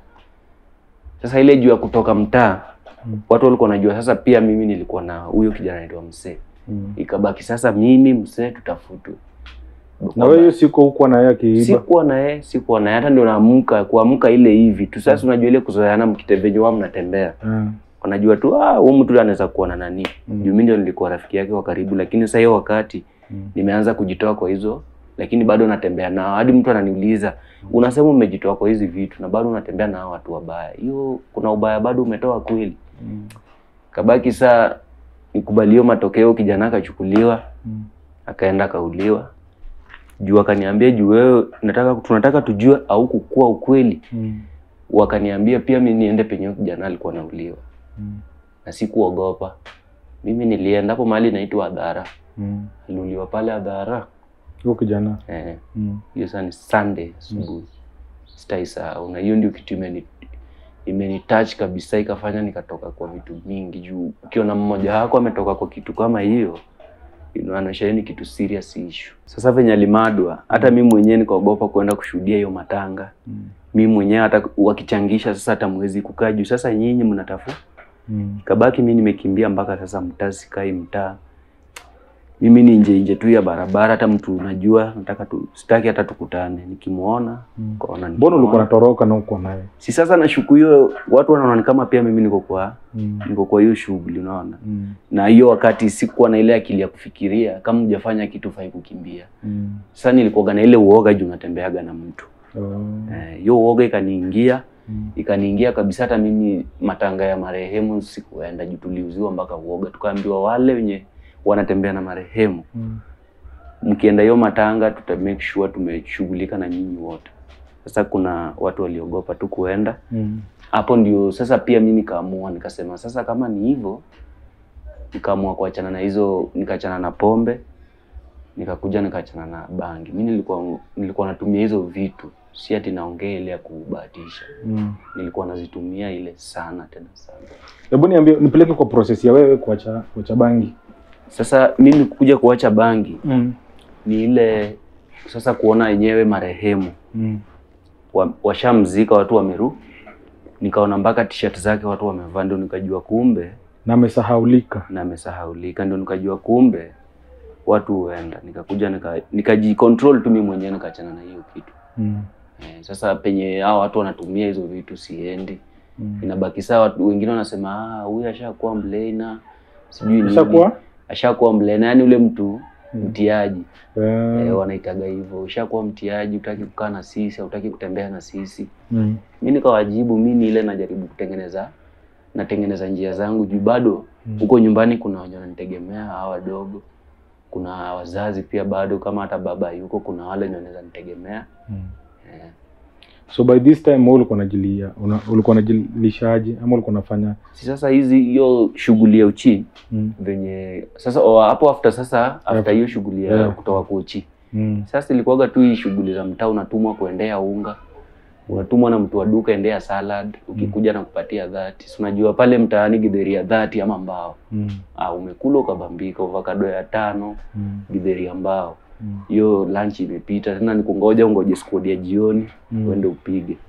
sasa ile juu ya kutoka mtaa Mm. watu walikuwa wanajua sasa pia mimi nilikuwa na huyo kijana anaitwa msee Mm. ikabaki sasa mimi msee tutafutwe na wewe hiyo siku hukuwa na yeye akiiba sikuwa na yeye sikuwa na yeye hata ndio naamka kuamka ile hivi tu sasa unajua ile kuzoeana mkitevenye wao mnatembea Ah. wanajua tu ah huyu mtu anaweza kuwa na nani Mm. juu mimi ndio nilikuwa rafiki yake wa karibu lakini sasa hiyo wakati Mm. nimeanza kujitoa kwa hizo lakini bado natembea nao hadi mtu ananiuliza unasema umejitoa kwa hizi vitu na bado unatembea na hao watu wabaya hiyo kuna ubaya bado umetoa kweli Mm. kabaki saa nikubalio matokeo kijana akachukuliwa Mm. akaenda akauliwa juu akaniambia juu wewe nataka tunataka tujue au kukua ukweli Mm. wakaniambia pia mi niende penye huyo kijana alikuwa nauliwa Mm. na sikuogopa mimi nilienda hapo mahali inaitwa adhara Mm. aliuliwa pale adhara Huyo kijana eh, Mm. hiyo saa ni sunday asubuhi sitaisahau na hiyo ndio kitu imeni imenitouch kabisa ikafanya nikatoka kwa vitu mingi juu ukiona mmoja wako ametoka kwa kitu kama hiyo inaonyesha hiyo ni kitu serious issue sasa venye alimadwa hata mi mwenyewe nikaogopa kwenda kushuhudia hiyo matanga Mm. mi mwenyewe hata wakichangisha sasa hata mwezi kukaa juu sasa nyinyi mnatafu Mm. kabaki mi nimekimbia mpaka sasa mtaa sikai mtaa mimi ni nje nje tu ya barabara hata mtu unajua nataka tu sitaki hata tukutane nikimuona Mm. kaona Mbona ulikuwa unatoroka na uko naye? si sasa nashuku hiyo watu wanaona ni kama pia mimi niko kwa Mm. niko kwa hiyo shughuli unaona Mm. na hiyo wakati sikuwa na ile akili ya kufikiria kama hujafanya kitu fai kukimbia Mm. sasa nilikuwaga na ile uoga juu natembeaga na mtu Oh. Eh, hiyo uoga ikaniingia Mm. ikaniingia kabisa hata mimi matanga ya marehemu sikuenda juu tuliuziwa mpaka uoga tukaambiwa wale wenye wanatembea na marehemu Mm. mkienda hiyo matanga tuta make sure tumeshughulika na nyinyi wote sasa kuna watu waliogopa tu kuenda Mm. hapo ndio sasa pia mi nikaamua nikasema sasa kama ni hivyo nikaamua kuachana na hizo nikaachana na pombe nikakuja nikaachana na bangi mi nilikuwa nilikuwa natumia hizo vitu si ati naongea ile ya kubahatisha Mm. nilikuwa nazitumia ile sana tena sana Hebu niambie nipeleke kwa process ya wewe kuacha kuacha bangi. sasa mimi kuja kuacha bangi Mm. ni ile sasa kuona yenyewe marehemu Mm. wa- washamzika watu wameru nikaona mpaka t-shirt zake watu wamevaa ndio nikajua kumbe Na amesahaulika. na amesahaulika ndio nikajua kumbe watu huenda nikakuja nika nikajicontrol tu mimi mwenyewe nikaachana na hiyo kitu Mm. eh, sasa penye hao watu wanatumia hizo vitu siendi Mm. inabaki saa watu wengine wanasema ah huyu ashakuwa mlena sijui nini Ushakuwa? ashakuwa mlena yani ule mtu mtiaji Eh. eh, wanaitaga hivyo ushakuwa mtiaji utaki kukaa na sisi hautaki kutembea na sisi Mm. mi nikawajibu mi ni ile najaribu kutengeneza natengeneza njia zangu juu bado Mm. huko nyumbani kuna wenye wananitegemea hawa wadogo kuna wazazi pia bado kama hata baba yuko kuna wale wenye wanaweza nitegemea Mm. eh. So by this time wewe ulikuwa unajilia, una- ulikuwa unajilishaje ama ulikuwa unafanya si sasa hizi hiyo shughuli ya uchi mm. venye sasa o, hapo after sasa after hiyo shughuli ya Yeah. kutoka kwa uchi Mm. sasa ilikuwaga tu hii shughuli za mtaa unatumwa kuendea unga unatumwa na mtu wa duka endea salad ukikuja na kupatia dhati si unajua pale mtaani githeri ya dhati ama mbao Mm. ah, umekula ukabambika avocado ya tano Mm. githeri ya mbao Mm. hiyo lunch imepita tena nikungoja ungoje squad ya jioni Mm. uende upige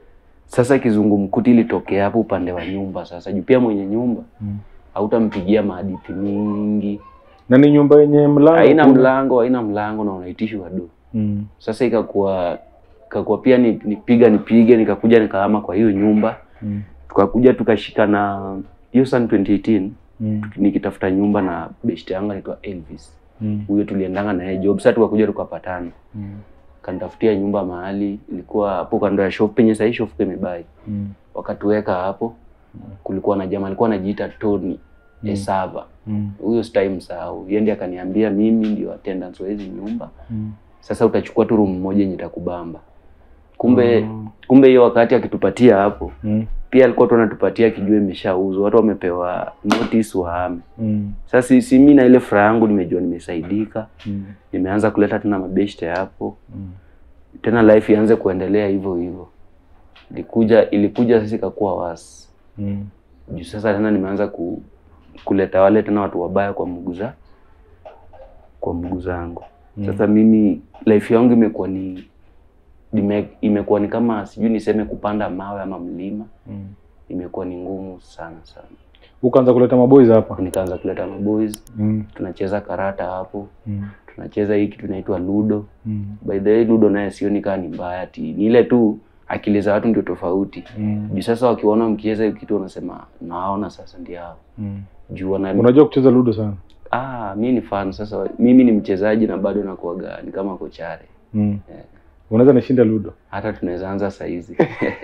sasa kizungumkuti ilitokea hapo upande wa nyumba sasa juu pia mwenye nyumba Mm. hautampigia mahadithi mingi Na ni nyumba yenye mlango. haina kuna- mlango haina mlango na unaitishwa do Mm. sasa ikakuwa ikakuwa pia ni- nipiga nipige nikakuja nikahama kwa hiyo nyumba Mm. tukakuja tukashikana hiyo sana 2018 Mm. nikitafuta nyumba na best yangu anaitwa Elvis Mm. huyo tuliendanga na yeye job sasa tukakuja tukapatana Mm. kanitafutia nyumba mahali ilikuwa hapo kando ya shop penye sahii shop imebai Mm. wakatuweka hapo kulikuwa na jamaa alikuwa anajiita Tony Mm. Esava Mm. huyo stai msahau yeye ndiye akaniambia mimi ndio attendance wa hizi nyumba Mm. sasa utachukua tu room moja yenye itakubamba kumbe Mm. kumbe hiyo wakati akitupatia hapo Mm. pia alikuwa tu anatupatia kijua imeshauzwa watu wamepewa notice wahame Mm. sasa si, si mi na ile furaha yangu nimejua nimesaidika Mm. nimeanza kuleta tena mabeshte hapo Mm. tena life ianze kuendelea hivyo hivyo ilikuja ilikuja sasa ikakuwa wasi Mm. juu sasa tena nimeanza ku, kuleta wale tena watu wabaya kwa mguu za kwa mguu zangu sasa mimi life yangu imekuwa ni ime, imekuwa ni kama sijui niseme kupanda mawe ama mlima Mm. imekuwa ni ngumu sana sana ukaanza kuleta maboys hapa nikaanza kuleta maboys mm. tunacheza karata hapo Mm. tunacheza hii kitu inaitwa ludo Mm. by the way ludo naye sioni kaa ni mbaya ati ni ile tu akili za watu ndio tofauti Mm. juu sasa wakiona mkicheza hiyo kitu wanasema naona sasa ndio hao Mm. juu wana unajua kucheza ludo sana ah mi ni fan sasa mimi ni mchezaji na bado nakuaga ni kama kochare mm. unaweza nishinda ludo hata tunaweza anza saizi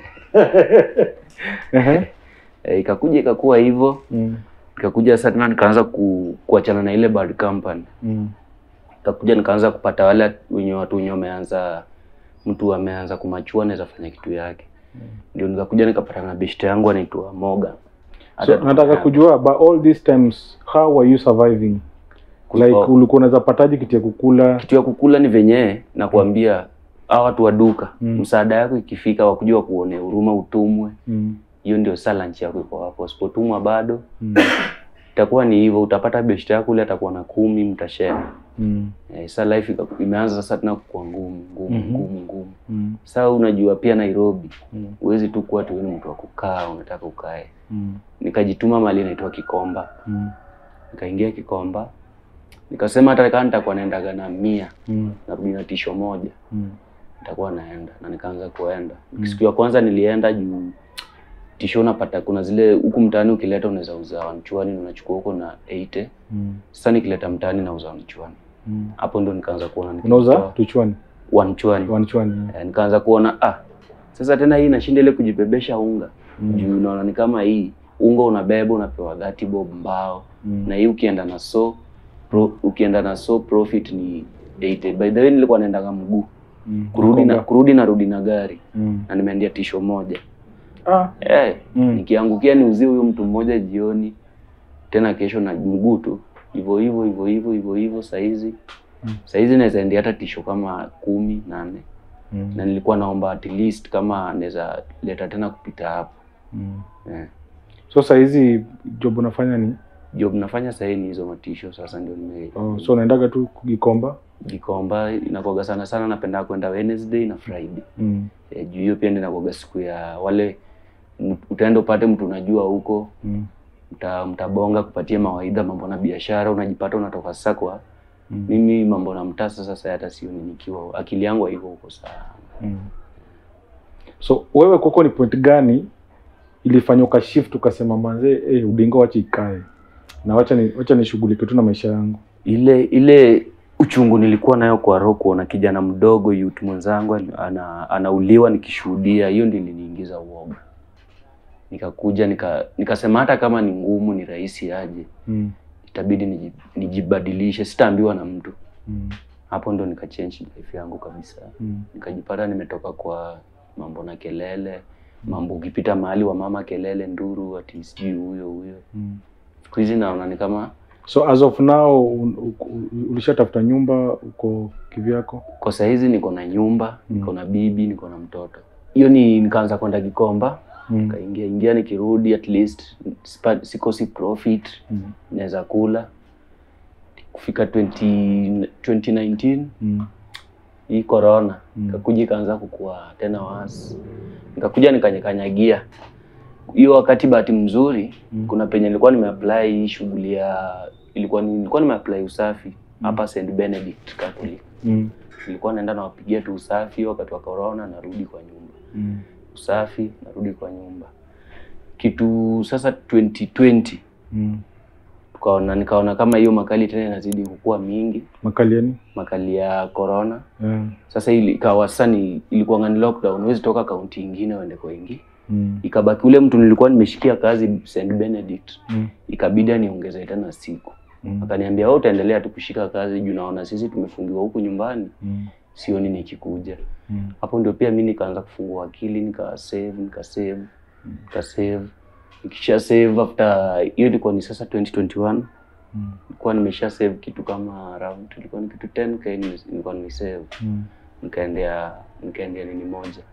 Ehe. e, ikakuja ikakuwa hivyo Mm. ikakuja sasa tena nikaanza ku, kuachana na ile bad company Mm. ikakuja nikaanza kupata wale wenye watu wenye wameanza mtu ameanza kumachua anaweza fanya kitu yake ndio nikakuja nikapata na beshte yangu anaitwa Morgan so nataka kujua by all these times how were you surviving like Oh. ulikuwa unaweza pataje kitu ya kukula kitu ya kukula ni venye nakwambia hawa watu wa duka Mm. msaada yako ikifika wakuja wakuone huruma utumwe mm. hiyo ndio saa lunch yako iko hapo usipotumwa bado Mm. itakuwa ni hivyo utapata beshte yako ule atakuwa na kumi mtashare Mm. eh, sa life ika- imeanza sasa tena kuwa ngumu ngumu Mhm. ngumu ngumu Mm. saa unajua pia Nairobi Mm. huwezi tu kuwa tu wewe ni mtu wa kukaa unataka ukae Mm. nikajituma mali inaitwa Kikomba Mm. nikaingia Kikomba nikasema hata kama nitakuwa naendaga na mia Mm. narudi na tisho moja Mm. nitakuwa naenda na nikaanza kuenda siku ya kwanza nilienda juu tisho unapata kuna zile huku mtaani ukileta unaweza uza wanchuani unachukua huko na 80 Mm. sasa nikileta mtaani nauza wanchuani Mm. hapo ndo nikaanza kuona unauza nikitoa tuchwani wanchuani wanchwani Eh, nikaanza kuona ah sasa tena hii nashinda ile kujibebesha unga Mm. juu unaona ni kama hii unga unabeba unapewa 30 bob mbao Mm. na hii ukienda na so pro, ukienda na so profit ni 80 by the way nilikuwa naendaga mguu Mm. kurudi na Konga. kurudi narudi na gari Mm. na nimeendea tisho moja Ah. eh Mm. nikiangukia niuzie huyo mtu mmoja jioni tena kesho na mguu tu hivyo hivyo hivyo hivyo hivyo hivyo saizi Mm. saizi naweza endea hata tisho kama kumi nane Mm. na nilikuwa naomba at least kama naweza leta tena kupita hapo Mm. eh. so saa hizi job unafanya ni job nafanya sahii ni hizo matisho sasa ndio nime oh, so unaendaga tu Gikomba Gikomba inakuwaga sana sana napenda kwenda Wednesday na Friday mm. e, juu hiyo pia ndio inakuwaga siku ya wale m- utaenda upate mtu unajua huko Mm. mta, mtabonga kupatia mawaidha mambo na biashara unajipata unatoka sasa kwa Mm. mimi mambo na mtasa sasa hata sioni nikiwa akili yangu haiko huko sana Mm. so wewe kwako ni point gani ilifanya ukashift ukasema manze eh, udingo wacha ikae na wacha ni, wacha nishughulike tu na maisha yangu ile ile uchungu nilikuwa nayo kwa roho kuona kijana mdogo youth mwenzangu ali- ana, anauliwa nikishuhudia hiyo ndio iliniingiza uoga nikakuja nika nikasema hata kama ni ngumu ni rahisi aje mm. itabidi niji- nijibadilishe sitaambiwa na mtu Mm. hapo ndo nikachange life yangu kabisa Mm. nikajipata nimetoka kwa mambo na kelele mambo ukipita mahali wa mama kelele nduru ati sijui huyo huyo Mm. siku hizi naona ni kama so as of now un- u- u- ulishatafuta nyumba uko kivyako kwa sahizi niko na nyumba Mm. niko na bibi niko na mtoto hiyo ni nikaanza kwenda Gikomba mm. nikaingia ingia nikirudi at least sipa- sikosi profit Mm. naweza kula kufika 20, 2019 Mm. hii corona Mm. ikakuja ikaanza kukua tena wasi nikakuja nikanyakanyagia hiyo wakati bahati mzuri Mm. kuna penye nilikuwa nimeapply hii shughuli ya ilikuwa ni- nilikuwa nimeapply usafi hapa St Benedict Catholic Mm. nilikuwa naenda nawapigia tu usafi wakati wa corona narudi kwa nyumba Mm. usafi narudi kwa nyumba kitu sasa 2020 Mm. tukaona nikaona kama hiyo makali tena inazidi kukua mingi makaliani makali ya corona yeah. sasa ili ikawa sasa ni ilikuwa ni lockdown huwezi toka kaunti ingine uende kwa ingi mm. ikabaki ule mtu nilikuwa nimeshikia kazi St Benedict Mm. ikabidi niongeze tena siku Mm. akaniambia wewe utaendelea tu kushika kazi juu naona sisi tumefungiwa huku nyumbani Mm. sioni nikikuja Mm. hapo ndio pia mi nikaanza kufungua akili nika save nika save nika save nikisha save after hiyo ilikuwa ni sasa 2021 Mm. nilikuwa nimesha save kitu kama around ilikuwa ni kitu 10k nime- nilikuwa nimesave Mm. nikaendea nikaendea nini moja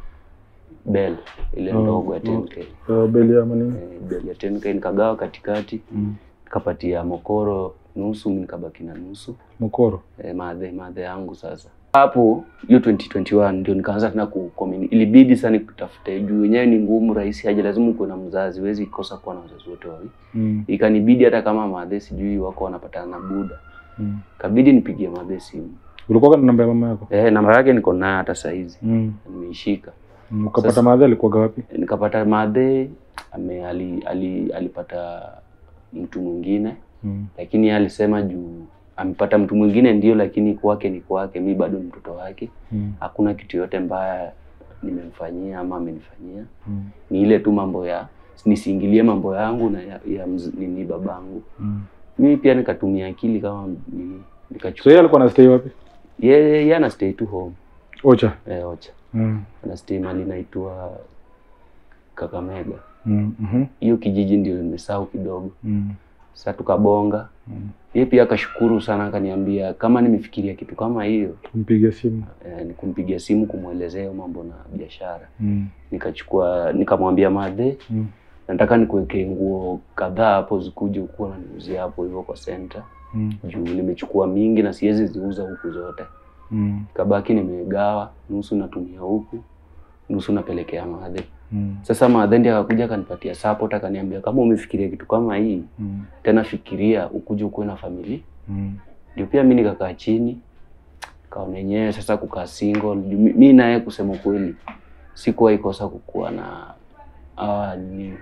bell ile Oh, ndogo ya oh. 10k Uh, beli ama nini? Eh, bell ya 10k nikagawa katikati Mm. nikapatia mokoro nusu mi nikabaki na nusu Mokoro. eh, madhe madhe yangu sasa hapo hiyo 2021 ndio nikaanza tena ku communi- ilibidi sana nikutafute juu wenyewe ni ngumu rahisi haja lazima ukuwe na mzazi huwezi kosa kuwa na wazazi wote wawili Mm. ikanibidi hata kama madhe sijui wako wanapatana na buda Mm. kabidi nipigie madhe simu Ulikuwa na namba ya mama yako? eh, namba yake niko nayo hata saizi Mm. nimeishika Mm. Ukapata Sasa- madhe alikuwa wapi? nikapata madhe ame ali, ali, alipata mtu mwingine Mm. lakini yeye alisema juu amepata mtu mwingine ndio lakini kwake ni kwake mi bado ni mtoto wake Mm. hakuna kitu yote mbaya nimemfanyia ama amenifanyia Mm. ni ile tu mambo ya nisiingilie mambo yangu na ya, ya mz, nini babangu Mm. mimi pia nikatumia akili kama nini So nikachukua yeye alikuwa anastay wapi? yeye yeye ana stay tu home Ocha. eh, ocha Mm. ana stay mali naitwa Kakamega Mm. Mhm. hiyo kijiji ndio nimesahau kidogo Mm. sasa tukabonga Mm. yeye pia akashukuru sana akaniambia kama nimefikiria kitu kama hiyo Kumpigia simu. eh, ni kumpigia simu kumwelezea hiyo mambo na biashara Mm. nikachukua nikamwambia madhe Mm. nataka nikuwekee nguo kadhaa hapo zikuje ukuwa naniuzia hapo hivyo kwa center Mm. juu nimechukua mingi na siwezi ziuza huku zote Mm. kabaki nimegawa nusu natumia huku nusu napelekea madhe Mm. sasa madhe ndiye akakuja akanipatia support akaniambia kama umefikiria kitu kama hii Mm. tena fikiria ukuje ukuwe na familia Mm. ndio pia mi nikakaa chini kaona yenyewe sasa kukaa single Juu mi- mi naye kusema kweli sikuwahi kosa kukuwa na awa ni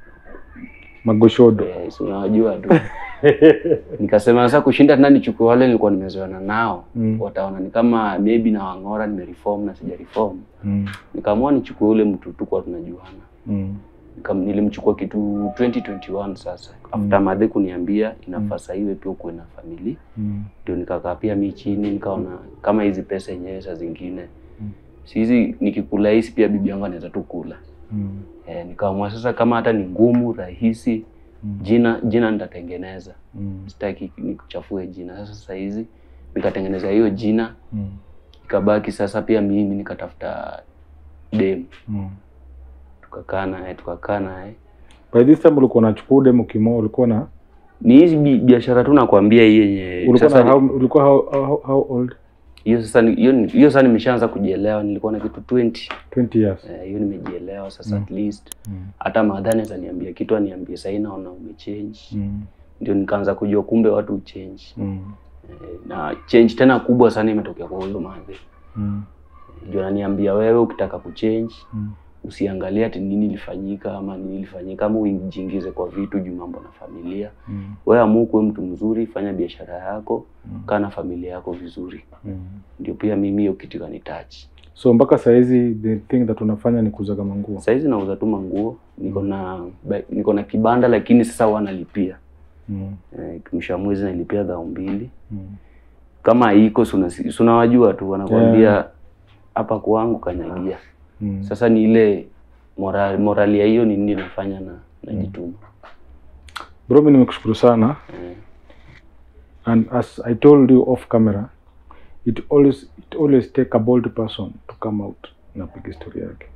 Magoshodo. eh, si unawajua tu nikasema sasa kushinda tena nichukue wale nilikuwa nimezoeana nao Mm. wataona ni kama maybe na wang'ora nimereform na sija reform Mm. nikaamua nichukue ule mtu tukuwa tunajuana Mm. Nikam- nilimchukua kitu 2021 sasa after madhe kuniambia inafaa sasa iwe pia ukuwe na familia Mm. ndio nikakaa pia mi chini nikaona kama hizi pesa yenyewe saa zingine Mm. si hizi nikikula hizi pia bibi yangu anaweza tu kula Mm. e, nikaamua sasa kama hata ni ngumu rahisi Mm. jina jina nitatengeneza Mm. sitaki nikuchafue jina sasa saa hizi nikatengeneza hiyo jina Mm. ikabaki sasa pia mimi nikatafuta dem Mm. tukakaa naye tukakaa naye By this time ulikuwa unachukua demo kimo ulikuwa na ni hizi bi- biashara tu nakwambia hii yenye ulikuwa sasa na how, ulikuwa how, how, how old? hiyo sasa ni- hiyo ni- hiyo sasa nimeshaanza kujielewa nilikuwa na kitu 20 20 years. Eh, hiyo nimejielewa sasa at least Mm. hata madhani niambia kitu aniambie sahii naona umechange Mm. ndio nikaanza kujua kumbe watu uchange Mm. eh, na change tena kubwa sana imetokea kwa huyo madhe Mm. ndio ananiambia wewe ukitaka kuchange Mm. usiangalie ati nini ilifanyika ama nini ilifanyika ama ujiingize kwa vitu juu mambo na familia Mm. wewe amua kuwe mtu mzuri fanya biashara yako Mm. kaa na familia yako vizuri Mm. ndio pia mimi hiyo kitu kanitouch So mpaka saizi the thing that unafanya ni kuuza kama nguo. saizi nauza tu manguo niko na ba- niko na kibanda lakini sasa wanalipia Mm. eh, mwisho wa mwezi nalipia dhao mbili Mm. kama iko sunawajua tu wanakuambia hapa kwangu kanyagia Mm. sasa ni ile moral, morali ya hiyo ni nini nafanya na najituma Bro, mimi nimekushukuru sana eh, and as I told you off camera it always it always take a bold person to come out na piga story yake.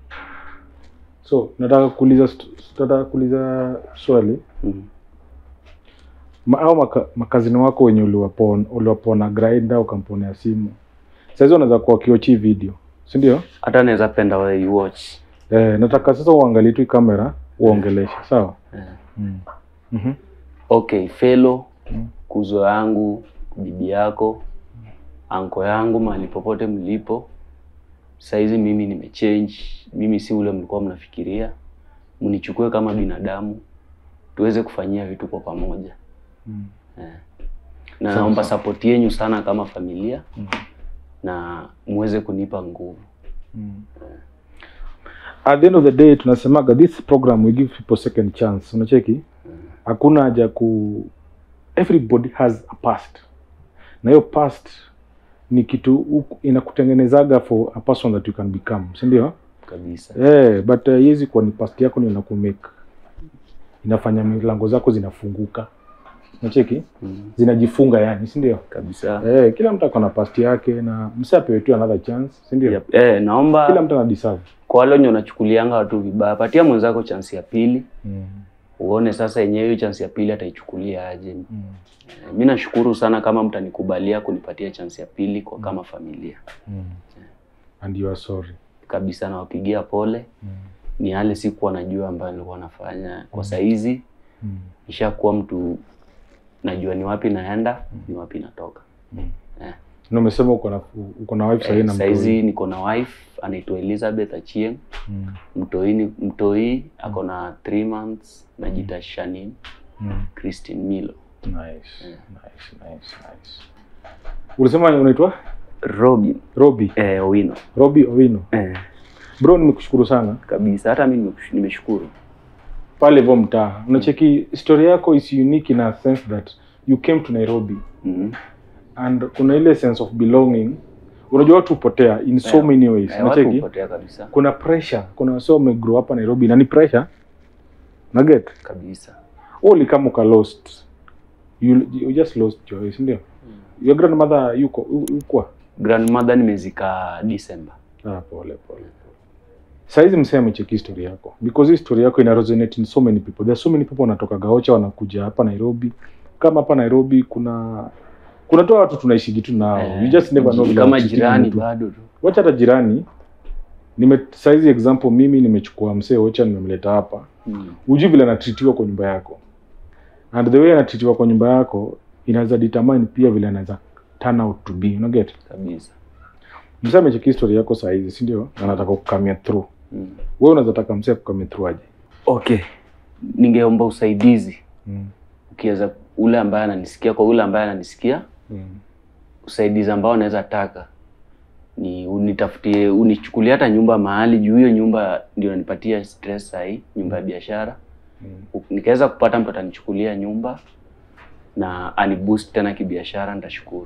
So nataka kuuliza st- nataka kuuliza swali mm, Ma, au maka, makazini wako wenye uliwapona uliwapona grinder ukamponea simu saizi wanaweza kuwa wakiochi video si ndio? hata naweza penda wewe you watch Eh, nataka sasa uangalie tu hii kamera uongeleshe sawa? eh. Mm. Mhm. okay felo Mm. kuzo yangu bibi yako anko yangu mahali popote mlipo saizi mimi nimechange mimi si ule mlikuwa mnafikiria mnichukue kama binadamu tuweze kufanyia vitu kwa pamoja Mm. eh. na Sawa, naomba sawa. support yenyu sana kama familia Mm. na muweze kunipa nguvu Mm. At the end of the day tunasemaga this program we give people second chance. Unacheki? Hakuna haja ku everybody has a past. Na hiyo past ni kitu u- inakutengenezaga for a person that you can become si ndio kabisa eh but uh, hizi kuwa ni past yako ndio inakumake inafanya milango zako zinafunguka nacheki mm. zinajifunga yani si ndio kabisa eh kila mtu ako na past yake na msi apewe tu another chance si ndio yep. eh, naomba kila mtu ana deserve kwa wale wenye unachukulianga watu vibaya patia mwenzako chansi ya pili mm. uone sasa yenyewe hiyo chansi ya pili ataichukulia aje Mm. Eh, mi nashukuru sana kama mtanikubalia kunipatia chansi ya pili kwa kama familia Mm. and you are sorry kabisa nawapigia pole mm. ni yale sikuwa najua ambayo nilikuwa nafanya kwa saizi Mm. nishakuwa mtu najua ni wapi naenda ni wapi natoka eh. na umesema uko na uko na wife sahii Eh, na saizi niko na wife anaitwa Elizabeth Achieng mm. mtoi ni mtoi ako na 3 months najita Shanin mm. Christine Milo nice nice nice nice ulisema unaitwa Robin Robi eh, Owino Robi Owino eh, bro nimekushukuru sana kabisa hata mi nimesh- nimeshukuru pale hivyo mtaa unacheki story yako is unique in a sense that you came to Nairobi mm and kuna ile sense of belonging unajua watu hupotea in so Eh, many ways eh, watu unacheki hupotea kabisa kuna pressure kuna wasio wamegrow hapa Nairobi na ni pressure na get kabisa all kama uka lost you, you just lost your way si ndio your grandmother yuko yuko grandmother nimezika December ah pole pole saizi msee amecheki story yako because hii story yako ina resonate in so many people there are so many people wanatoka Gaocha wanakuja hapa Nairobi kama hapa Nairobi kuna kuna tu watu tunaishi tu nao Eh, you just never know vile kama watu jirani mtu. bado tu wacha hata jirani nime saizi example mimi nimechukua msee Ocha nimemleta hapa mm. hujui vile anatritiwa kwa nyumba yako and the way anatritiwa kwa nyumba yako inaweza determine pia vile anaweza turn out to be you get kabisa msee amecheki story yako saa hizi si ndio na anataka kukamia through mm. wewe unaweza taka msee kukamia through aje okay ningeomba usaidizi mm. ukiweza ule ambaye ananisikia kwa ule ambaye ananisikia mm. usaidizi ambao naweza taka ni unitafutie unichukulie hata nyumba mahali juu hiyo nyumba ndio inanipatia stress sahii nyumba ya biashara Mm. nikaweza kupata mtu atanichukulia nyumba na aniboost tena kibiashara nitashukuru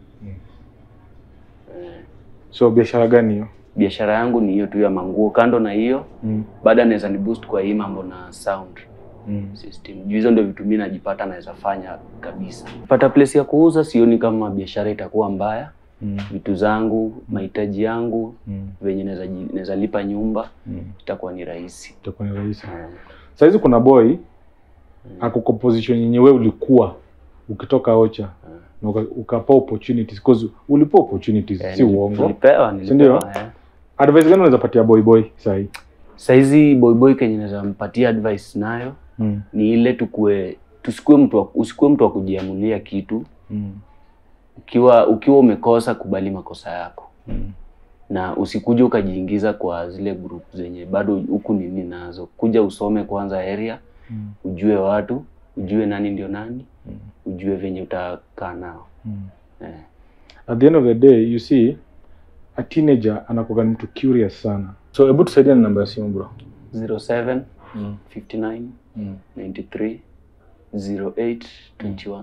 so biashara gani hiyo biashara yangu ni hiyo tu ya manguo kando na hiyo mm. baada anaweza ni boost kwa hii mambo na sound mm. system juu hizo ndio vitu mimi najipata naweza fanya kabisa pata place ya kuuza sioni kama biashara itakuwa mbaya mm. vitu zangu mahitaji yangu mm. venye naweza ji- naweza lipa nyumba mm. itakuwa ni rahisi itakuwa ni rahisi Eh, saizi kuna boy ako kwa position yenye wewe ulikuwa ukitoka Ocha na uka- ukapa opportunities because ulipa opportunities eh, si nili- uongo nilipewa Si ndio? nilipewa eh. advice gani unaweza patia boy boy sahi saizi boyboy kenye naweza mpatia advice nayo mm. ni ile tukue tusikue mtu wa, usikue mtu wa kujiamulia kitu mm. ukiwa ukiwa umekosa kubali makosa yako mm. na usikuje ukajiingiza kwa zile group zenye bado huku nini nazo kuja usome kwanza area mm. ujue watu ujue nani ndio nani Mm. ujue venye utakaa nao mm. eh. at the end of the day you see a teenager anakuwa ni mtu curious sana so hebu tusaidia na namba ya simu bro 07 mm. 59 mm. 93 08 21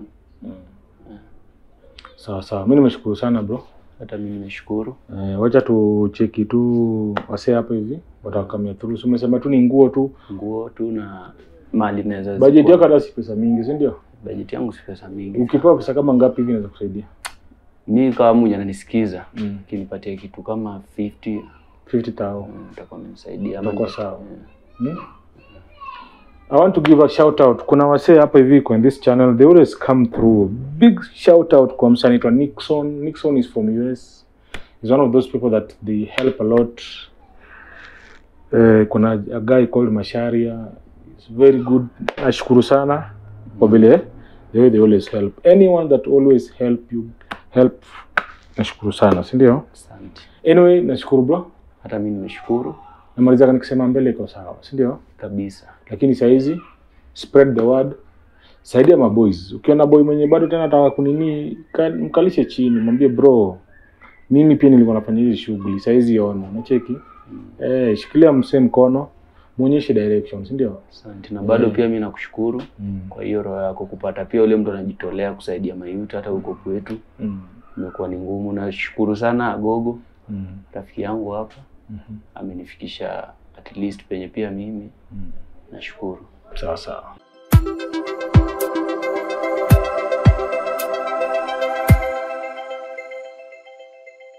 sawa sawa mi nimeshukuru sana bro hata mimi nimeshukuru eh, wacha tucheki tu wasee hapa hivi watakamia through so umesema tu ni nguo tu nguo tu na mali naweza budget zikuwa- yako hata si pesa mingi si ndio budget yangu si pesa mingi ukipewa pesa kama ngapi hivi inaweza kusaidia mi kama mwenye ananisikiza mm. kinipatia kitu kama 50 50000 mm, utakuwa amenisaidia ama Itakuwa ni- sawa. eh. Hmm? I want to give a shout out. Kuna wasee hapa hivi kwa this channel, they always come through. Big shout out kwa msanii anaitwa Nixon. Nixon is from US. He's one of those people that they help a lot. Eh, kuna a guy called Masharia. He's very good. Nashukuru sana kwa vile the way they always help. Anyone that always help you help. Nashukuru sana, si ndio? Asante. Anyway, nashukuru bro. Hata mi nimeshukuru Namalizaka nikisema mbele iko sawa, si ndio? kabisa. lakini sahizi spread the word saidia maboys ukiona boy mwenye bado tena nataka kunini ka- mkalishe chini mwambie bro mimi pia nilikuwa nafanya hizi shughuli sahizi ona nacheki eh, shikilia msee mkono mwonyeshe direction si ndio Asante na bado Mm. pia mi nakushukuru mm. kwa hiyo roho yako kupata pia ule mtu anajitolea kusaidia mayuti hata huko kwetu. mm. imekuwa ni ngumu. Nashukuru sana Agogo Mm. rafiki yangu hapa Mhm. amenifikisha at least penye pia mimi Mm. nashukuru. Sawa sawa.